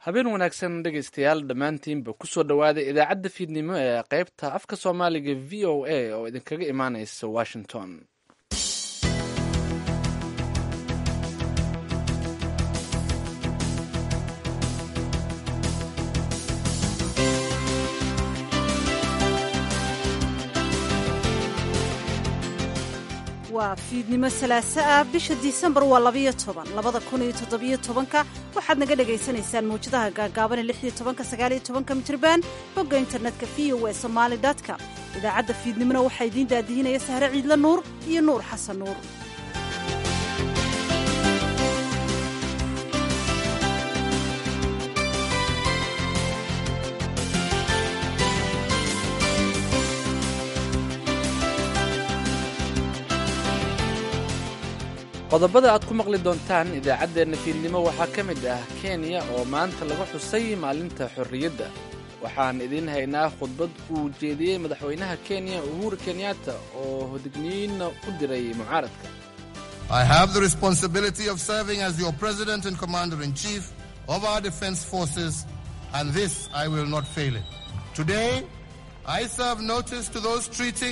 habeen wanaagsan dhegaystayaal dhammaantiinba kusoo dhowaada idaacadda fiidnimo ee qaybta afka soomaaliga v o a oo idinkaga imaanaysa washington waa fiidnimo salaaso ah bisha disembar waa labayo toban labada kun iyo toddobiyo tobanka waxaad naga dhagaysanaysaan mawjadaha gaagaaban ee lixiyo tobanka sagaaliyo tobanka mitriban bogga internetka v o e somaali com idaacadda fiidnimona waxaa idiin daadihinaya sahre ciidla nuur iyo nuur xasan nuur qodobada aad ku maqli doontaan idaacaddeenna fiidnimo waxaa ka mid ah kenya oo maanta lagu xusay maalinta xorriyadda waxaan idiin haynaa khudbad uu jeediyey madaxweynaha kenya uhuru kenyatta oo hodigniyiinna u diray mucaaradka I have the responsibility of serving as your president and commander in chief of our defense forces, and this I will not fail in. Today, I serve notice to those treating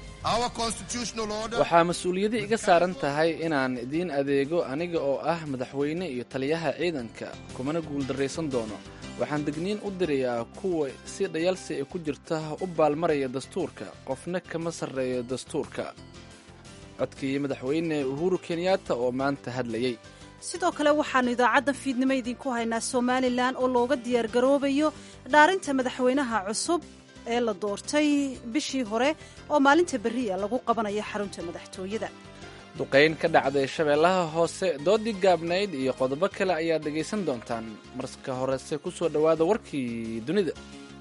waxaa mas-uuliyadda iga saaran tahay inaan idiin adeego aniga oo ah madaxweyne iyo taliyaha ciidanka kumana guuldarraysan doono waxaan degniin u dirayaa kuwa si dhayalsi ay ku jirta u baalmaraya dastuurka qofna kama sarreeyo dastuurka codkii madaxweyne uhuru kenyatta oo maanta hadlayey sidoo kale waxaannu idaacaddan fiidnimo idinku haynaa somalilan oo looga diyaargaroobayo dhaarinta madaxweynaha cusub ee la doortay bishii hore oo maalinta berriya lagu qabanayo xarunta madaxtooyada duqayn ka dhacday shabeellaha hoose doodii gaabnayd iyo qodobo kale ayaad dhegaysan doontaan marka horese ku soo dhowaada warkii dunida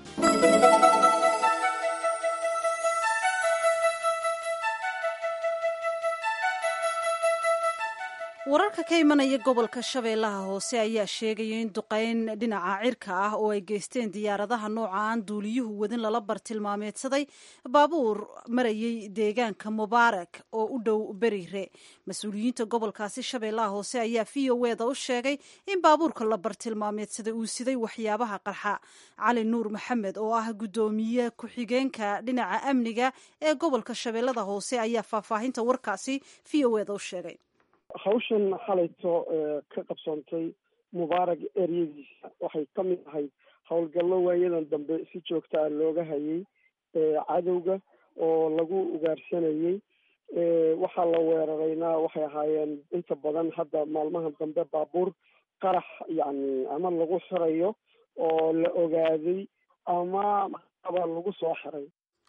wararka ka imanaya gobolka shabeellaha hoose ayaa sheegaya in duqayn dhinaca cirka ah oo ay geysteen diyaaradaha nooca aan duuliyuhu wadin lala bartilmaameedsaday baabuur marayay deegaanka mubaarak oo u dhow berire mas-uuliyiinta gobolkaasi shabeellaha hoose ayaa v o eda u sheegay in baabuurka la bartilmaameedsaday uu siday waxyaabaha qarxa cali nuur maxamed oo ah guddoomiye ku-xigeenka dhinaca amniga ee gobolka shabeellada hoose ayaa faahfaahinta warkaasi v o eda u sheegay hawshan xalayto ka qabsoontay mubaarag eryadiisa waxay ka mid ahayd howlgallo waayadan dambe si joogta ah looga hayay cadowga oo lagu ugaarsanayey waxaa la weerarayna waxay ahaayeen inta badan hadda maalmaha dambe baabuur qarax yacni ama lagu xirayo oo la ogaaday ama aba lagu soo xiray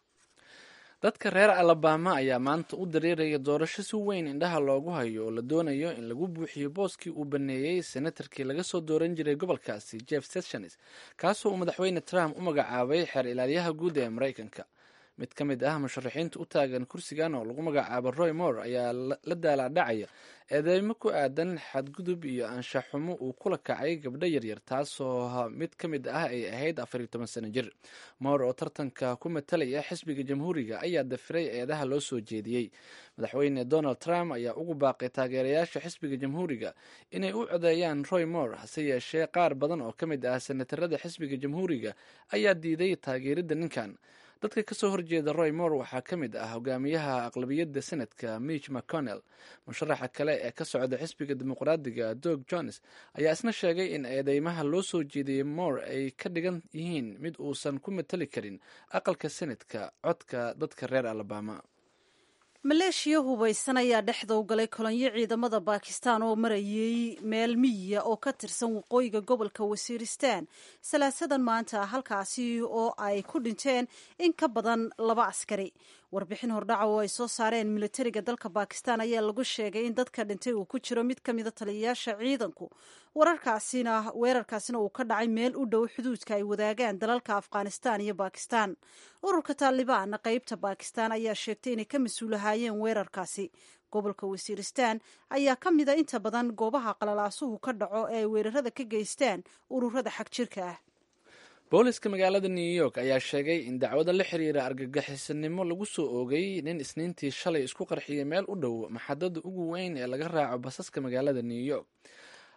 dadka reer alabama ayaa maanta u dareeraya doorasho si weyn indhaha loogu hayo oo la doonayo in lagu buuxiyo booskii uu baneeyey senatarkii laga soo dooran jiray gobolkaasi jeff sessions kaasoo uu madaxweyne trump u magacaabay xeer ilaaliyaha guud ee maraykanka mid ka mid ah musharaxiinta u taagan kursigan oo lagu magacaabo roy moore ayaa la daalaadhacaya eedeymo ku aadan xadgudub iyo anshaxumo uu kula kacay gabdho yaryar taasoo mid ka mid ah ay ahayd afar iyo toban sano jir moore oo tartanka ku matalaya xisbiga jamhuuriga ayaa dafiray eedaha loo soo jeediyey madaxweyne donald trump ayaa ugu baaqay taageerayaasha xisbiga jamhuuriga inay u codeeyaan roy moore hase yeeshee qaar badan oo ka mid ah senatarada xisbiga jamhuuriga ayaa diiday taageeridda ninkan dadka kasoo horjeeda roy moore waxaa ka mid ah hogaamiyaha aqlabiyadda senadka mitch mcconnell musharaxa kale ee ka socda xisbiga dimuqraadiga dog jones ayaa isna sheegay in eedeymaha loo soo jeediyey moore ay ka dhigan yihiin mid uusan ku matali karin aqalka senadka codka dadka reer alabama maleeshiya hubaysan ayaa dhexda u galay kolonyo ciidamada baakistan oo marayay meel miyiya oo ka tirsan waqooyiga gobolka wasiiristan salaasadan maanta halkaasi oo ay ku dhinteen in ka badan laba askari warbixin hordhaca oo ay soo saareen militariga dalka bakistan ayaa lagu sheegay in dadka dhintay uu ku jiro mid ka mida taliyayaasha ciidanku wararkaasina weerarkaasina uu ka dhacay meel u dhow xuduudka ay wadaagaan dalalka afghanistan iyo bakistan ururka taalibaan qeybta bakistan ayaa sheegtay inay ka mas-uulahaayeen weerarkaasi gobolka wasiiristan ayaa ka mida inta badan goobaha qalalaasuhu ka dhaco ee ay weerarada ka geystaan ururada xag jirka ah booliska magaalada new york ayaa sheegay in dacwado la xiriira argagixisanimo lagu soo oogay nin isniintii shalay isku qarxiyay meel u dhow maxadada ugu weyn ee laga raaco basaska magaalada new york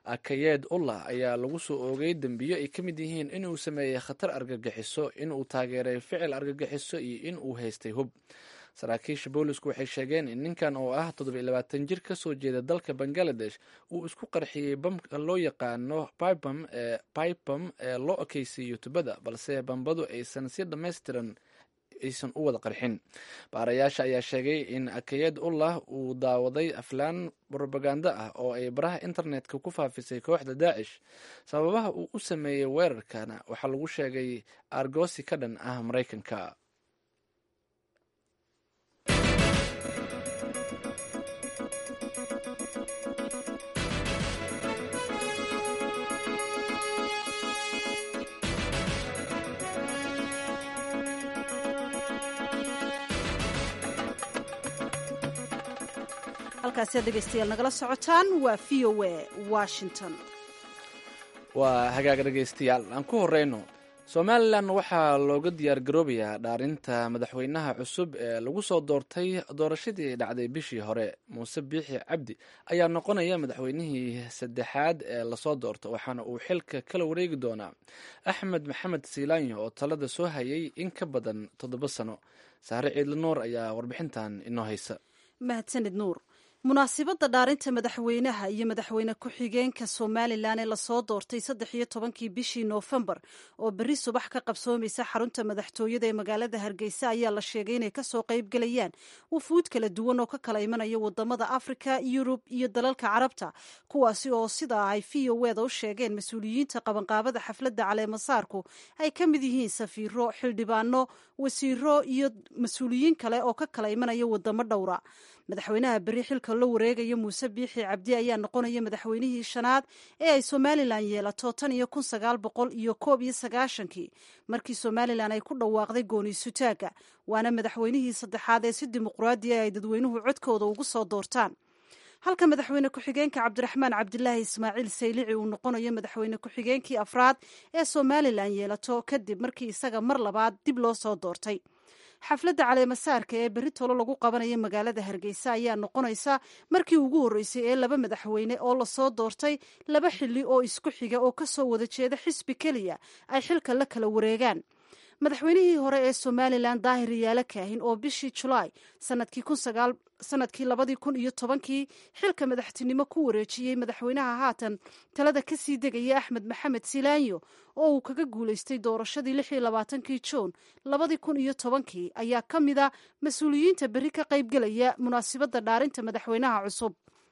akayeed ullah ayaa lagu soo oogay dembiyo ay ka mid yihiin inuu sameeyey khatar argagixiso inuu taageeray ficil argagixiso iyo in uu haystay hub saraakiisha boolisku waxay sheegeen in ninkan oo ah toddobayilabaatan jir ka soo jeeda dalka bangaladesh uu isku qarxiyey bamka loo yaqaano bibam ee bibam ee loo ekeysiiyo tubada balse bambadu aysan si dhammaystiran aysan u wada qarxin baarayaasha ayaa sheegay in akayed ullah uu daawaday aflaan brobaganda ah oo ay baraha internetka ku faafisay kooxda daacish sababaha uu u sameeyey weerarkana waxaa lagu sheegay argosi ka dhan ah maraykanka halkaasi aad dhegeystayaal nagala socotaan waa v o a washington waa hagaag dhegeystayaal aan ku horeyno somalilan waxaa looga diyaar garoobayaa dhaarinta madaxweynaha cusub ee lagu soo doortay doorashadii dhacday bishii hore muuse biixi cabdi ayaa noqonaya madaxweynihii saddexaad ee lasoo doorto waxaana uu xilka kala wareegi doonaa axmed maxamed siilaanyo oo talada soo hayay in ka badan toddoba sano saare ciidla nuur ayaa warbixintan inoo haysa mahadsanid nuur munaasibadda dhaarinta madaxweynaha iyo madaxweyne ku-xigeenka somalilan ee lasoo doortay saddex iyo tobankii bishii noofembar oo berri subax ka qabsoomaysa xarunta madaxtooyada ee magaalada hargeysa ayaa la sheegay inay kasoo qayb gelayaan wufuud kala duwan oo ka kala imanaya wadamada afrika yurub iyo dalalka carabta kuwaasi oo sidaa ay v o eda u sheegeen mas-uuliyiinta qabanqaabada xafladda caleemasaarku ay ka mid yihiin safiiro xildhibaano wasiiro iyo mas-uuliyiin kale oo ka kala imanaya wadamo dhowra madaxweynaha berri xilka la wareegaya muuse biixi cabdi ayaa noqonaya madaxweynihii shanaad ee ay somalilan yeelato tan iyo kun sagaal boqol iyo koob iyo sagaashankii markii somalilan ay ku dhawaaqday gooniisutaaga waana madaxweynihii saddexaad ee si dimuqraadiya ay dadweynuhu codkooda ugu soo doortaan halka madaxweyne ku-xigeenka cabdiraxmaan cabdilaahi ismaaciil saylici uu noqonayo madaxweyne ku-xigeenkii afraad ee somalilan yeelato kadib markii isaga mar labaad dib loo soo doortay xafladda caleemasaarka ee berri tolo lagu qabanaya magaalada hargeysa ayaa noqonaysa markii ugu horreysay ee laba madaxweyne oo lasoo doortay laba xilli oo isku xiga oo kasoo wada jeeda xisbi keliya ay xilka la kala wareegaan madaxweynihii hore ee somalilan daahir yaalo kaahin oo bishii julaay sanadkii labadii kun iyo tobankii xilka madaxtinimo ku wareejiyey madaxweynaha haatan talada kasii degaya axmed maxamed silaanyo oo uu kaga guuleystay doorashadii lix iyo labaatankii juun labadii kun iyo tobankii ayaa ka mid a mas-uuliyiinta berri ka qaybgelaya munaasibadda dhaarinta madaxweynaha cusub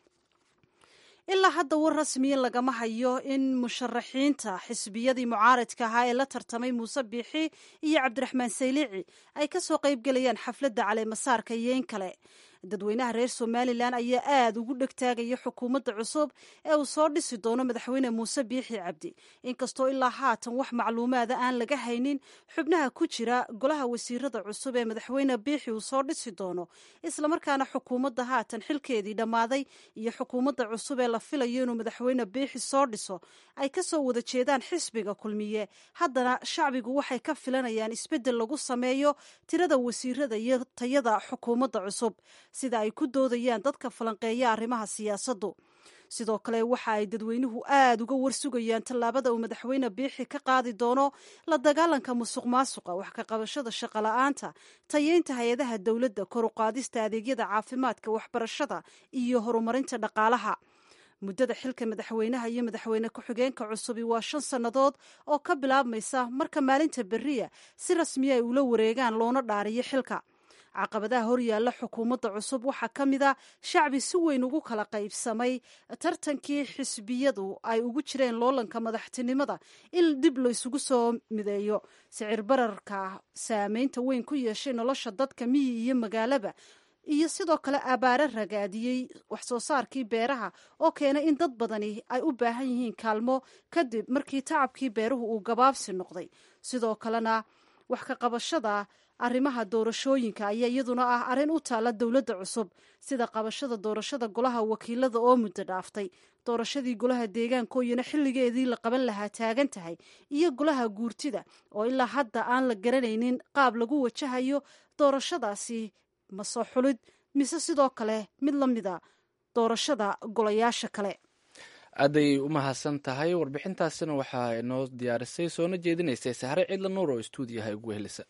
ilaa hadda war rasmiya lagama hayo in musharaxiinta xisbiyadii mucaaradka ahaa ee la tartamay muuse biixi iyo cabdiraxmaan saylici ay kasoo qaybgelayaan xafladda caleemasaarka iyo in kale dadweynaha reer somalilan ayaa aada ugu dhegtaagaya xukuumadda cusub ee uu soo dhisi doono madaxweyne muuse biixi cabdi inkastoo ilaa haatan wax macluumaada aan laga haynin xubnaha ku jira golaha wasiirada cusub ee madaxweyne biixi uu soo dhisi doono islamarkaana xukuumadda haatan xilkeedii dhammaaday iyo xukuumadda cusub ee la filayo inuu madaxweyne biixi soo dhiso ay kasoo wada jeedaan xisbiga kulmiye haddana shacbigu waxay ka filanayaan isbeddel lagu sameeyo tirada wasiirada iyo tayada xukuumadda cusub sida ay ku doodayaan dadka falanqeeya arrimaha siyaasaddu sidoo kale waxa ay dadweynuhu aada uga warsugayaan tallaabada uu madaxweyne biixi ka qaadi doono la dagaalanka musuq maasuqa wax ka qabashada shaqola'aanta tayeynta hay-adaha dowladda kor u qaadista adeegyada caafimaadka waxbarashada iyo horumarinta dhaqaalaha muddada xilka madaxweynaha iyo madaxweyne ku-xigeenka cusubi waa shan sannadood oo ka bilaabmaysa marka maalinta berriya si rasmiya ay ula wareegaan loona dhaariyo xilka caqabadaha horyaalla xukuumadda cusub waxaa ka mid a shacbi si weyn ugu kala qaybsamay tartankii xisbiyadu ay ugu jireen loolanka madaxtinimada in dib laysugu soo mideeyo sicir bararka saameynta weyn ku yeeshay nolosha dadka miyi iyo magaalaba iyo sidoo kale abaare ragaadiyey wax soo saarkii beeraha oo keenay in dad badani ay u baahan yihiin kaalmo kadib markii tacabkii beeruhu uu gabaabsi noqday sidoo kalena wax ka qabashada arrimaha doorashooyinka ayaa iyaduna ah arrin u taalla dowladda cusub sida qabashada doorashada golaha wakiilada oo muddo dhaaftay doorashadii golaha deegaanka iyana xilligeedii la qaban lahaa taagan tahay iyo golaha guurtida oo ilaa hadda aan la garanaynin qaab lagu wajahayo doorashadaasi ma soo xulid mise sidoo kale mid la mida doorashada golayaasha kale aaday u mahadsan tahay warbixintaasina waxaa inoo diyaarisay soona jeedinaysay sahre cidla nuur oo stuudiyaha ugu helisa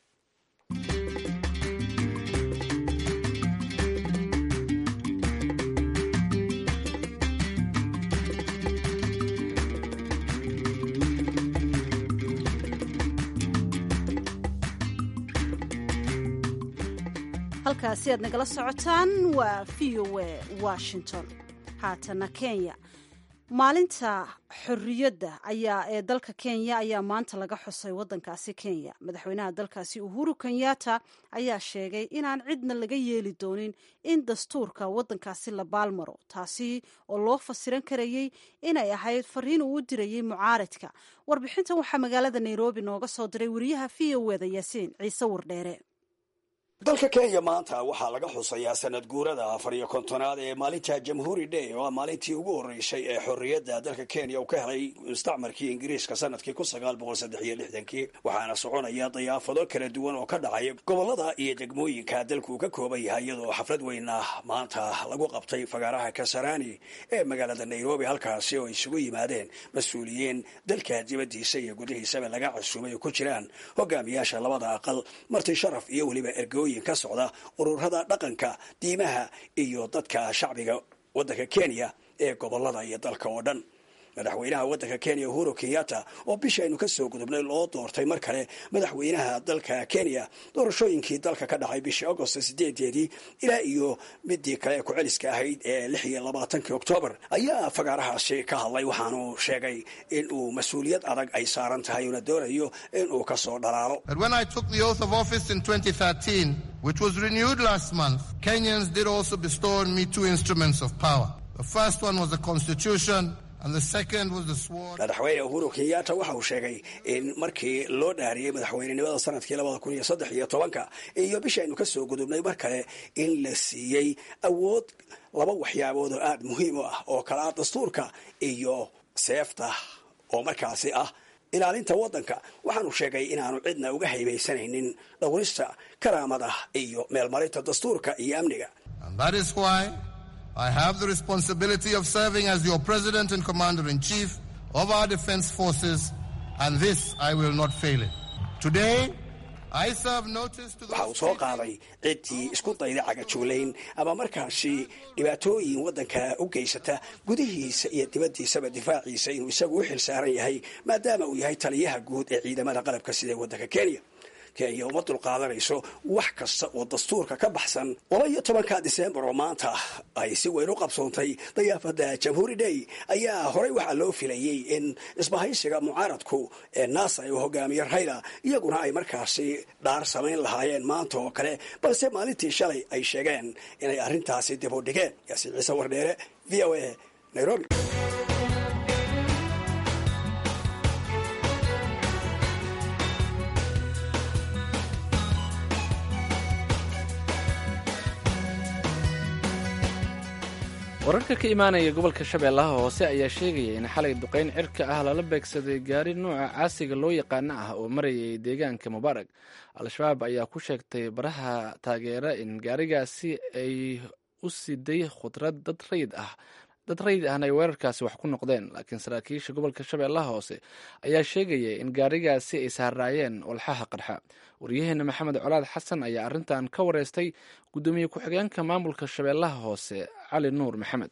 halkaasi aad nagala socotaan waa v o a washington haatana kenya maalinta xorriyadda ayaa ee dalka kenya ayaa maanta laga xusay waddankaasi kenya madaxweynaha dalkaasi uhuru kenyatta ayaa sheegay inaan cidna laga yeeli doonin in dastuurka waddankaasi la baalmaro taasi oo loo fasiran karayey inay ahayd fariin uu u dirayey mucaaradka warbixintan waxaa magaalada nairobi nooga soo diray wariyaha v o eda yaasiin ciise wardheere dalka kenya maanta waxaa laga xusayaa sanad guurada afar iyo kontonaad ee maalinta jamhuuri day oo ah maalintii ugu horreysay ee xorriyadda dalka kenya uu ka helay mustacmarkii ingiriiska sanadkii kun sagaal boqol saddex iyo lixdankii waxaana soconaya dayaafado kala duwan oo ka dhacay gobollada iyo degmooyinka dalku uu ka kooban yahay iyadoo xaflad weyna maanta lagu qabtay fagaaraha kasarani ee magaalada nairobi halkaasi oo isugu yimaadeen mas-uuliyiin dalka dibaddiisa iyo gudihiisaba laga casuumay oo ku jiraan hogaamiyaasha labada aqal marti sharaf iyo weliba ergooyin ka socda ururada dhaqanka diimaha iyo dadka shacbiga waddanka kenya ee gobolada iyo dalka oo dhan madaxweynaha waddanka kenya uhuru kenyatta oo bishaynu ka soo gudubnay loo doortay mar kale madaxweynaha dalka kenya doorashooyinkii dalka ka dhacay bishii agost sideedeedii ilaa iyo midii kale ee ku-celiska ahayd ee lix iyo labaatankii oktoobar ayaa fagaarahaasi ka hadlay waxaanu sheegay in uu mas-uuliyad adag ay saaran tahay una doonayo in uu ka soo dhalaalo which was renewed last month, Kenyans did also bestow on me two instruments of power. The first one was the Constitution, and the second was the sword. madaxweyne uhuru kenyatta waxa uu sheegay in markii loo dhaariyey madaxweynenimada sanadkii labada kun iyo saddex iyo tobanka iyo bishaynu ka soo gudubnay mar kale in la siiyey awood laba waxyaabood oo aada muhiim u ah oo kala ah dastuurka iyo seefta oo markaasi ah ilaalinta waddanka waxaanu sheegay inaanu cidna uga haybaysanaynin dhowrista karaamada iyo meelmarinta dastuurka iyo amniga And that is why I have the responsibility of serving as your President and Commander-in-Chief of our defense forces, and this I will not fail in. Today, I serve notice to waxa uu soo qaaday ciddii isku dayda cagajuulayn ama markaasi dhibaatooyin waddanka u geysata gudihiisa iyo dibaddiisaba difaaciisa inuu isagu u xil saaran yahay maadaama uu yahay taliyaha guud ee ciidamada qalabka sida waddanka kenya kenya uma dulqaadanayso wax kasta oo dastuurka ka baxsan laba iyo tobanka disembar oo maanta ay si weyn u qabsoontay dayaafada jamhuuri day ayaa horey waxaa loo filayey in isbahaysiga mucaaradku ee naasa uu hogaamiye rayla iyaguna ay markaasi dhaar samayn lahaayeen maanta oo kale balse maalintii shalay ay sheegeen inay arrintaasi dib u dhigeen yaasiin ciise wardheere v o a nairobi wararka ka imaanaya gobolka shabeellaha hoose ayaa sheegaya in xalay duqayn cirka ah lala beegsaday gaari nuuca caasiga loo yaqaano ah oo marayay deegaanka mubaarag al-shabaab ayaa ku sheegtay baraha taageera in gaarigaasi ay u siday khudrad dad rayid ah dad rayid ahna ay weerarkaasi wax ku noqdeen laakiin saraakiisha gobolka shabeellaha hoose ayaa sheegaya in gaarigaasi ay saaraayeen walxaha qarxa waryaheena maxamed colaad xasan ayaa arrintan ka wareystay guddoomiye ku-xigeenka maamulka shabeellaha hoose cali nuur maxamed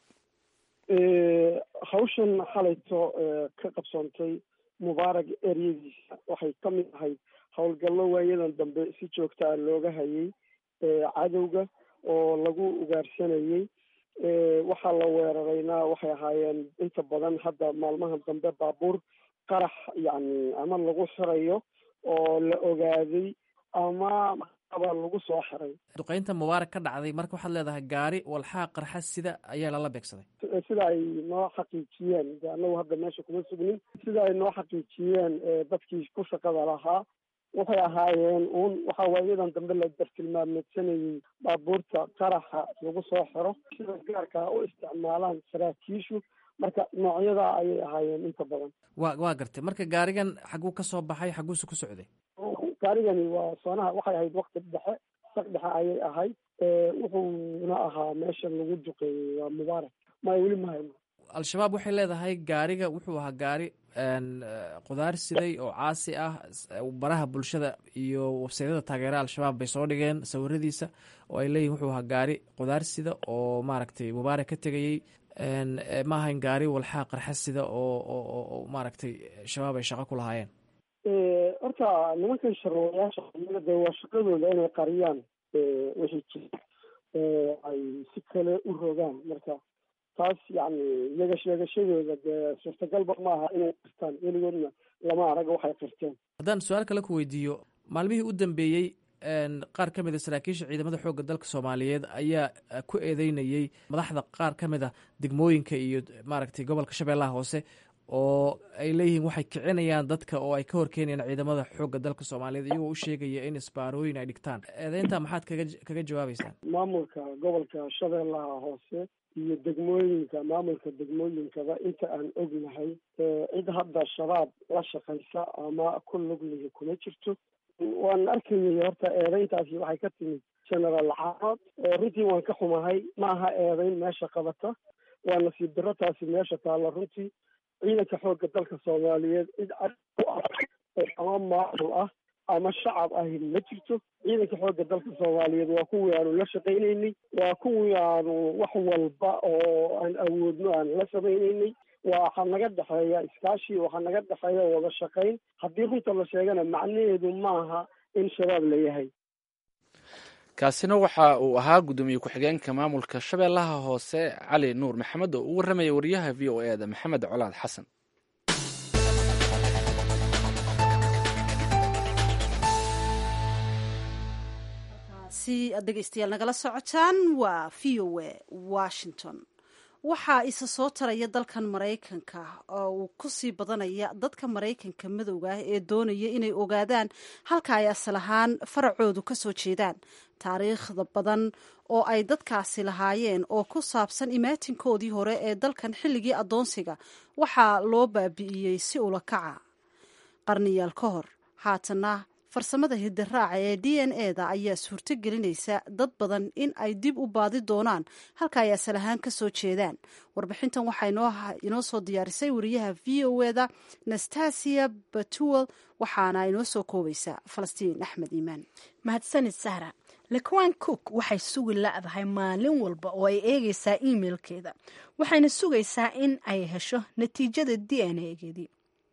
hawshan xalayto ka qabsoontay mubaarag eryadiisa waxay ka mid ahayd howlgallo waayadan dambe si joogta ah looga hayay cadowga oo lagu ugaarsanayey waxaa la weerarayna waxay ahaayeen inta badan hadda maalmahan dambe baabuur qarax yacni ama lagu xirayo oo la ogaaday ama aba lagu soo xiray duqaynta mubaarak ka dhacday marka waxaad leedahay gaari walxaha qarxa sida ayaa lala beegsaday sida ay noo xaqiijiyeen de annagu hadda meesha kuma sugnin sida ay noo xaqiijiyeen dadkii ku shaqada lahaa waxay ahaayeen uun waxa waayadan dambe la dartilmaameedsanayey baabuurta qaraxa lagu soo xiro sida gaarkaa u isticmaalaan saraakiishu marka noocyadaa ayay ahaayeen inta badan wa waa gartay marka gaarigan xaguu ka soo baxay xaguuse ku socday gaarigani waa soonaha waxay ahayd wakti dhexe saq dhexe ayay ahayd wuxuuna ahaa meesha lagu duqeeyey waa mubaarak maya weli mahayno al-shabaab waxay leedahay gaariga wuxuu ahaa gaari qudaar siday oo caasi ah baraha bulshada iyo websaydyada taageera al-shabaab bay soo dhigeen sawiradiisa oo ay leeyihin wuxuu ahaa gaari qudaar sida oo maaragtay mubaarak ka tegayey ma ahayn gaari walxaa qarxa sida oo maaragtay shabaab ay shaqo ku lahaayeen horta nimankan sharwayaasha de waa shaqadooda inay qariyaan wixii jira oo ay si kale u rogaan marka taas yani iyaga sheegashadooda dee suurtagalba ma aha inay qirtaan weligoodna lama arag waxay qirteen haddaan su-aal kale ku weydiiyo maalmihii u dambeeyey qaar ka mid a saraakiisha ciidamada xoogga dalka soomaaliyeed ayaa ku eedeynayey madaxda qaar ka mid a degmooyinka iyo maaragtay gobolka shabeellaha hoose oo ay leeyihiin waxay kicinayaan dadka oo ay ka horkeenayaan ciidamada xoogga dalka soomaaliyeed iyagoo u sheegaya in isbaarooyin ay dhigtaan eedeynta maxaad kaga kaga jawaabeysaan maamulka gobolka shabeellaha hoose iyo degmooyinka maamulka degmooyinkaba inta aan ognahay cid hadda shabaab la shaqaysa ama ku lugliga kuma jirto waan arkayay horta eedeyntaasi waxay ka timid generaal caanood runtii waan ka xumahay ma aha eedeyn meesha qabata waa nasiib daro taasi meesha taalla runtii ciidanka xoogga dalka soomaaliyeed cid u ah ama maamul ah ama shacab ahi ma jirto ciidanka xoogga dalka soomaaliyeed waa kuwii aanu la shaqaynaynay waa kuwii aanu wax walba oo aan awoodno aan la samaynaynay waxaa naga dhexeeya iskaashi waxaa naga dhexeeya wada shaqayn haddii runta la sheegana macnaheedu maaha in shabaab la yahay kaasina waxa uu ahaa guddoomiye ku-xigeenka maamulka shabeellaha hoose cali nuur maxamed oo u warramaya wariyaha v o e da maxamed colaad xasan si aad dhegeystayaal nagala socotaan waa v o e washington waxaa isa soo taraya dalkan maraykanka oo uu kusii badanaya dadka maraykanka madowga ah ee doonaya inay ogaadaan halka ay asal ahaan faracoodu ka soo jeedaan taariikhda badan oo ay dadkaasi lahaayeen oo ku saabsan imaatinkoodii hore ee dalkan xilligii addoonsiga waxaa loo baabi'iyey si ula kaca qarniyaal ka hor haatana farsamada hidiraaca ee d n e da ayaa suurto gelinaysa dad badan in ay dib u baadi doonaan halka ay asal ahaan ka soo jeedaan warbixintan waxaa inoo soo diyaarisay wariyaha v o e da nastasia batuwel waxaana inoo soo koobaysaa falastiin axmed iimaan mahadsanid sahra lekwan cook waxay sugi la-dahay maalin walba oo ay eegaysaa imailkeeda waxayna sugaysaa in ay hesho natiijada d n a geedii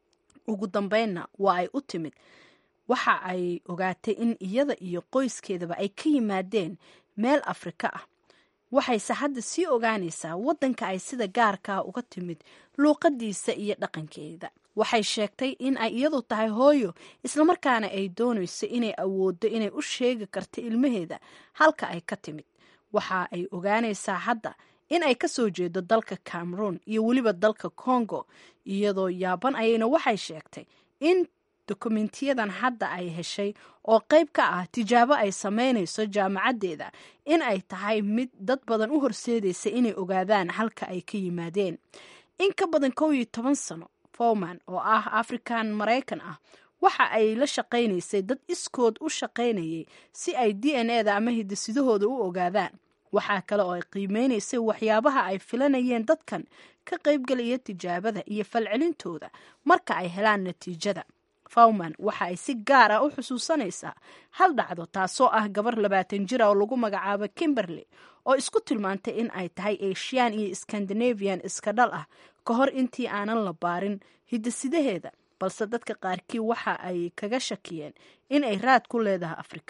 ugu dambeynna waa ay u timid waxa ay ogaatay in iyada iyo qoyskeedaba ay ka yimaadeen meel afrika ah waxayse hadda sii ogaanaysaa waddanka ay sida gaarkaa uga timid luuqadiisa iyo dhaqankeeda waxay sheegtay in ay iyadu tahay hooyo islamarkaana ay doonayso inay awooddo inay u sheegi karto ilmaheeda halka ay ka timid waxa ay ogaanaysaa hadda in ay ka soo jeedo dalka cameroon iyo weliba dalka congo iyadoo yaaban ayayna waxay sheegtay in dokumentiyadan hadda ay heshay oo qayb ka ah tijaabo ay samaynayso jaamacaddeeda in ay tahay mid dad badan u horseedaysa inay ogaadaan halka ay ka yimaadeen in ka badan kow iyo toban sano fowman oo ah african maraykan ah waxa ay la shaqaynaysay dad iskood u shaqaynayay si ay d n e da ama hidasidahooda u ogaadaan waxaa kale oo ay qiimeynaysay waxyaabaha ay filanayeen dadkan ka qaybgelaya tijaabada iyo falcelintooda marka ay helaan natiijada fawman waxa ay si gaar ah u xusuusanaysaa hal dhacdo taasoo ah gabar labaatan jira oo lagu magacaabo kimberley oo isku tilmaantay in ay tahay asian iyo scandinavian iska dhal ah ka hor intii aanan la baarin hidasidaheeda balse dadka qaarkii waxa ay kaga shakiyeen in ay raad ku leedahay afrika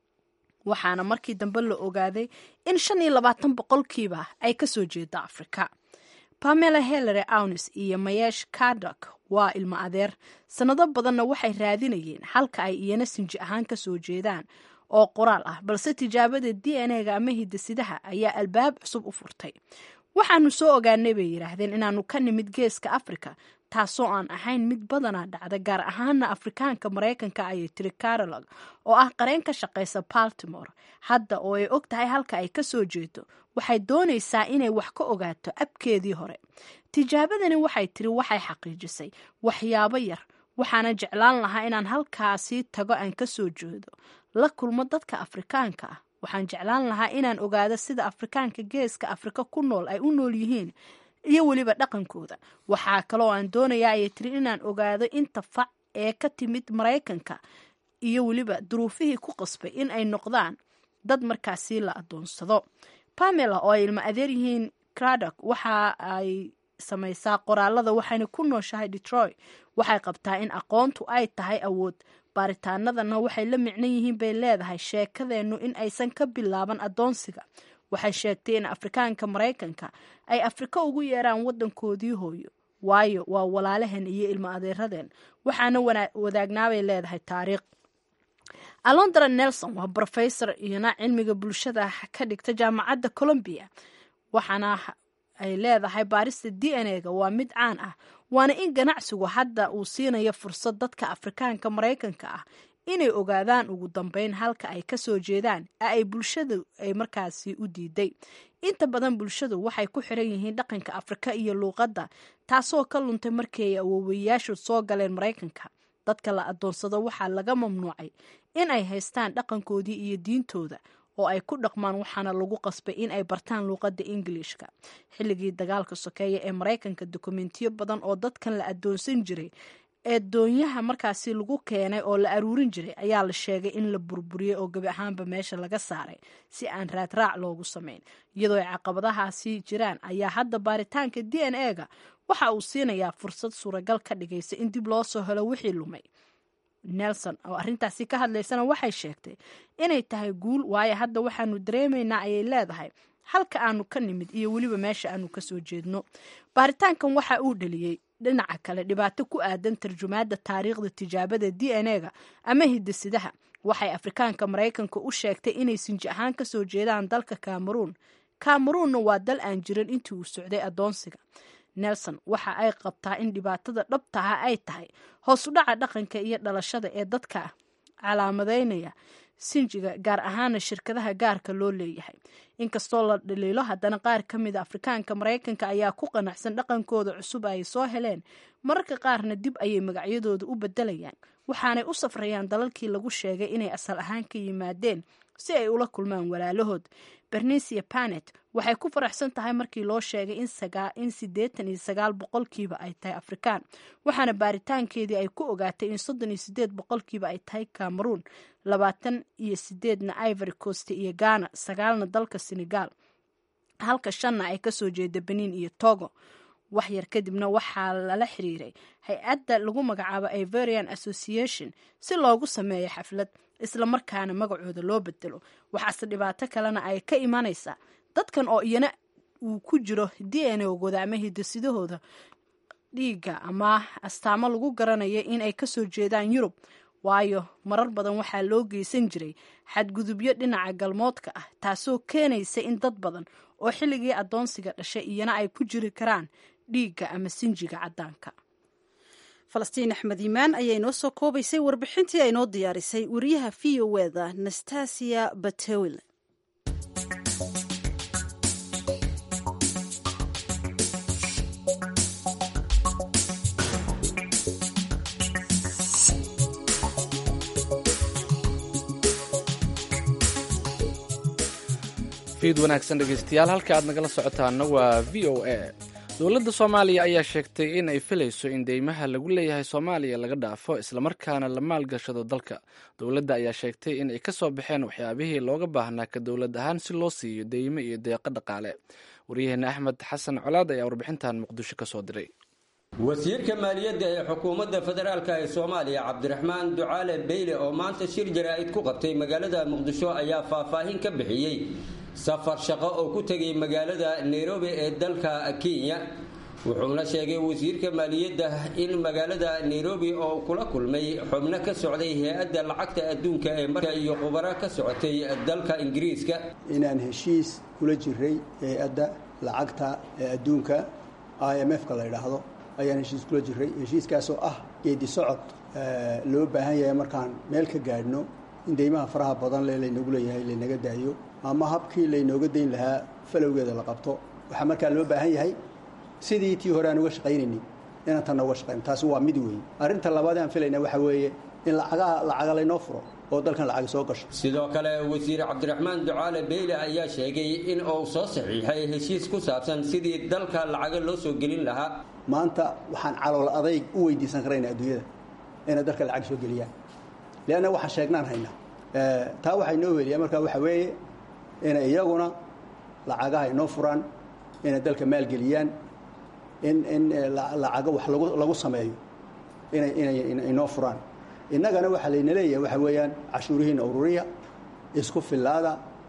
waxaana markii dambe la ogaaday in shan iyo labaatan boqolkiiba ay kasoo jeedo afrika pamela helere aunis iyo mayesh kadok waa ilmo adeer sannado badanna waxay raadinayeen halka ay iyana sinji ahaan ka soo jeedaan oo qoraal ah balse tijaabada d n e ga ama hidasidaha ayaa albaab cusub u furtay waxaanu soo ogaanay bay yidhaahdeen inaanu ka nimid geeska afrika taasoo aan ahayn mid badanaa dhacda gaar ahaana afrikaanka maraykanka ayay tiri carolog oo ah qareen ka shaqaysa baltimore hadda oo ay og tahay halka ay kasoo jeedo waxay doonaysaa inay wax ka ogaato abkeedii hore tijaabadani waxay tiri waxay xaqiijisay waxyaabo yar waxaana jeclaan lahaa inaan halkaasi tago aan kasoo jeedo la kulmo dadka afrikaanka ah waxaan jeclaan lahaa inaan ogaado sida afrikaanka geeska afrika ku nool ay u nool yihiin iyo weliba dhaqankooda waxaa kaloo aan doonayaa ayay tiri inaan ogaado inta fac ee ka timid maraykanka iyo weliba duruufihii ku qasbay in ay noqdaan dad markaasi la adoonsado pamela oo ay ilmo adeer yihiin cradok waxa ay samaysaa qoraalada waxayna ku nooshahay detroit waxay qabtaa in aqoontu ay tahay awood baaritaanadana waxay la micno yihiin bay leedahay sheekadeennu in aysan ka bilaaban adoonsiga waxay sheegtay in afrikaanka maraykanka ay afrika ugu yeeraan wadankoodii hooyo waayo waa walaalaheen iyo ilmo adeeradeen waxaana wadaagnaabay leedahay taariikh alondra nelson waa brofesor iyona cilmiga bulshada ka dhigta jaamacadda colombia waxaana ay leedahay baarista d n a ga waa mid caan ah waana in ganacsigu hadda uu siinayo fursad dadka afrikaanka maraykanka ah inay ogaadaan ugu dambeyn halka ay kasoo jeedaan ee ay bulshadu ay markaasi u diiday inta badan bulshadu waxay ku xiran yihiin dhaqanka afrika iyo luuqadda taasoo ka luntay markii ay awoowayaashu soo galeen maraykanka dadka la adoonsado waxaa laga mamnuucay in ay haystaan dhaqankoodii iyo diintooda oo ay ku dhaqmaan waxaana lagu qasbay in ay bartaan luuqadda ingiliishka xilligii dagaalka sokeeya ee maraykanka dokumentiyo badan oo dadkan la adoonsan jiray ee doonyaha markaasi lagu keenay oo la aruurin jiray ayaa la sheegay in la burburiyey oo gebi ahaanba meesha laga saaray si aan raadraac loogu samayn iyadoo ay caqabadahaasi jiraan ayaa hadda baaritaanka d n a ga waxa uu siinayaa fursad suuragal ka dhigaysa in dib loo soo helo wixii lumay nelson oo arrintaasi ka hadlaysana waxay sheegtay inay tahay guul waayo hadda waxaanu dareemaynaa ayay leedahay halka aanu ka nimid iyo weliba meesha aanu kasoo jeedno baaritaankan waxa uu dhaliyey dhinaca kale dhibaato ku aadan tarjumaadda taariikhda tijaabada d n a ga ama hidasidaha waxay afrikaanka maraykanka u sheegtay inay sinji ahaan kasoo jeedaan dalka cameroon cameroonna waa dal aan jirin intii uu socday adoonsiga nelson waxa ay qabtaa in dhibaatada dhabtaha ay tahay hoos u dhaca dhaqanka iyo dhalashada ee dadka calaamadeynaya sinjiga gaar ahaana shirkadaha gaarka loo leeyahay inkastoo la dhaliilo haddana qaar ka mida afrikaanka maraykanka ayaa ku qanacsan dhaqankooda cusub ay soo heleen mararka qaarna dib ayay magacyadooda u bedelayaan waxaanay u safrayaan dalalkii lagu sheegay inay asal ahaan ka yimaadeen si ay ula kulmaan walaalahood bernicia panet waxay ku faraxsan tahay markii loo sheegay in siddeetan iyo sagaal boqolkiiba ay tahay afrikaan waxaana baaritaankeedii ay ku ogaatay in soddon iyo sideed boqolkiiba ay tahay cameroon labaatan iyo sideedna ivory coast iyo ghana sagaalna dalka senegal halka shanna ay kasoo jeeda benin iyo togo wax yar kadibna waxaa lala xiriiray hay-adda lagu magacaabo iverian association si loogu sameeyo xaflad isla markaana magacooda loo bedelo waxaase dhibaato kalena ay ka imanaysaa dadkan oo iyana uu ku jiro d n ogooda ama hidasidahooda dhiigga ama astaamo lagu garanayo in ay kasoo jeedaan yurub waayo marar badan waxaa loo geysan jiray xadgudubyo dhinaca galmoodka ah taasoo keenaysa in dad badan oo xilligii adoonsiga dhashay iyana ay ku jiri karaan dhiigga ama sinjiga caddaanka falastiin axmed iimaan ayaa inoo soo koobaysay warbixintii ay noo diyaarisay wariyaha v o eda nastasia batewil fiid wanaagsan dhegeystayaal halka aad nagala socotaana waa v o a dowladda soomaaliya ayaa sheegtay in ay filayso in deymaha lagu leeyahay soomaaliya laga dhaafo islamarkaana la maalgashado dalka dowladda ayaa sheegtay in ay ka soo baxeen waxyaabihii looga baahnaa ka dowlad ahaan si loo siiyo deymo iyo deeqo dhaqaale waryaheena axmed xasan colaad ayaa warbixintan muqdisho ka soo diray wasiirka maaliyadda ee xukuumadda federaalk ee soomaaliya cabdiraxmaan ducaale beyle oo maanta shir jaraa'id ku qabtay magaalada muqdisho ayaa faahfaahin ka bixiyey safar shaqo oo ku tegay magaalada nairobi ee dalka kenya wuxuuna sheegay wasiirka maaliyadda in magaalada nairobi oo kula kulmay xubno ka socday hay-adda lacagta adduunka ee marka iyo khubaro ka socotay dalka ingiriiska inaan heshiis kula jiray hay-adda lacagta ee adduunka i m f-ka la yidhaahdo ayaan heshiis kula jiray heshiiskaasoo ah geedi socod loo baahan yahay markaan meel ka gaadhno in deymaha faraha badan le laynagu leeyahay laynaga daayo ama habkii laynooga dayn lahaa falowgeeda la qabto waxaa markaa loo baahan yahay sidii tii hore aan uga shaqaynaynin inaan tanna uga shaqayno taasi waa mid weeye arrinta labaad aan filayna waxaa weeye in lacagaha lacaga laynoo furo oo dalkan lacag soo gasho sidoo kale wasiir cabdiraxmaan ducaale beyle ayaa sheegay in uu soo saxiixay heshiis ku saabsan sidii dalka lacaga loo soo gelin lahaa maanta waxaan calool adayg u weydiisan karaynaa adduunyada inay dalka lacag soo geliyaan leanna waxaan sheegnaan haynaa taa waxay noo weliyaa markaa waxa weeye inay iyaguna lacagaha inoo furaan inay dalka maalgeliyaan in in lacago wax lagu lagu sameeyo inay inay inoo furaan innagana waxaa layna leeyahay waxa weeyaan cashuurihiina ururiya isku fillaada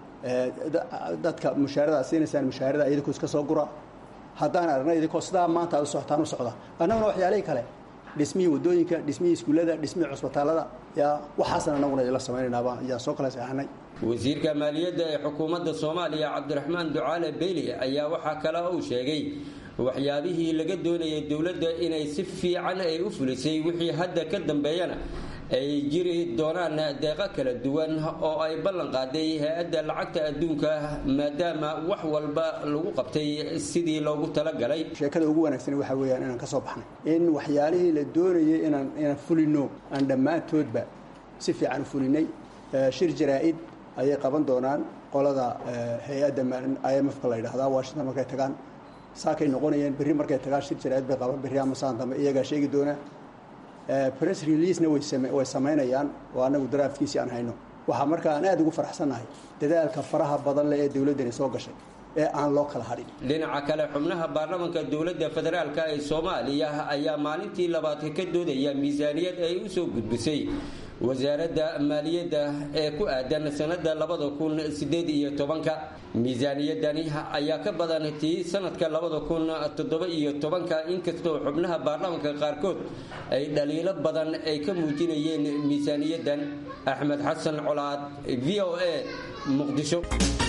dadka mushaarada siinaysaan mushaarada idinkoo iska soo gura haddaan aragna idinkoo sidaa maanta aad u socotaan u socda annaguna waxyaalihii kale dhismihii waddooyinka dhismihii iskuullada dhismihii cusbitaallada yaa waxaasan annaguna idinla samaynaynaba ayaan soo kala seexanay wasiirka maaliyadda ee xukuumadda soomaaliya cabdiraxmaan ducaale beyli ayaa waxaa kale uu sheegay waxyaabihii laga doonayay dowladda inay si fiican ay u fulisay wixii hadda ka dambeeyana ay jiri doonaan deeqo kala duwan oo ay ballan qaaday hay-adda lacagta adduunka maadaama wax walba lagu qabtay sidii loogu talagalay sheekada ugu wanaagsan waxa weeyaan inaan ka soo baxnay in waxyaalihii la doonayay inaan inaan fulino aan dhammaantoodba si fiican u fulinay shir jaraa-id ayay qaban doonaan qolada hay-adda i m f-ka la yidhahdaa washington markay tagaan saakay noqonayeen berri markay tagaan shir jaraa-id bay qaban berri ama saan dambe iyagaa sheegi doonaa press releasena way samaynayaan oo annagu daraafkiisii aan hayno waxaa markaa aan aada ugu faraxsannahay dadaalka faraha badan leh ee dowladdani soo gashay ee aan loo kala hadhin dhinaca kale xubnaha baarlamanka dowladda federaalk ee soomaaliya ayaa maalintii labaad ka doodaya miisaaniyad ay u soo gudbisay wasaaradda maaliyadda ee ku aadan sanada labada kun sideed iyo tobanka miisaaniyadani ayaa ka badan tii sanadka labada kun toddoba iyo tobanka inkastoo xubnaha baarlamanka qaarkood ay dhaliilo badan ay ka muujinayeen miisaaniyaddan axmed xasan colaad v o a muqdisho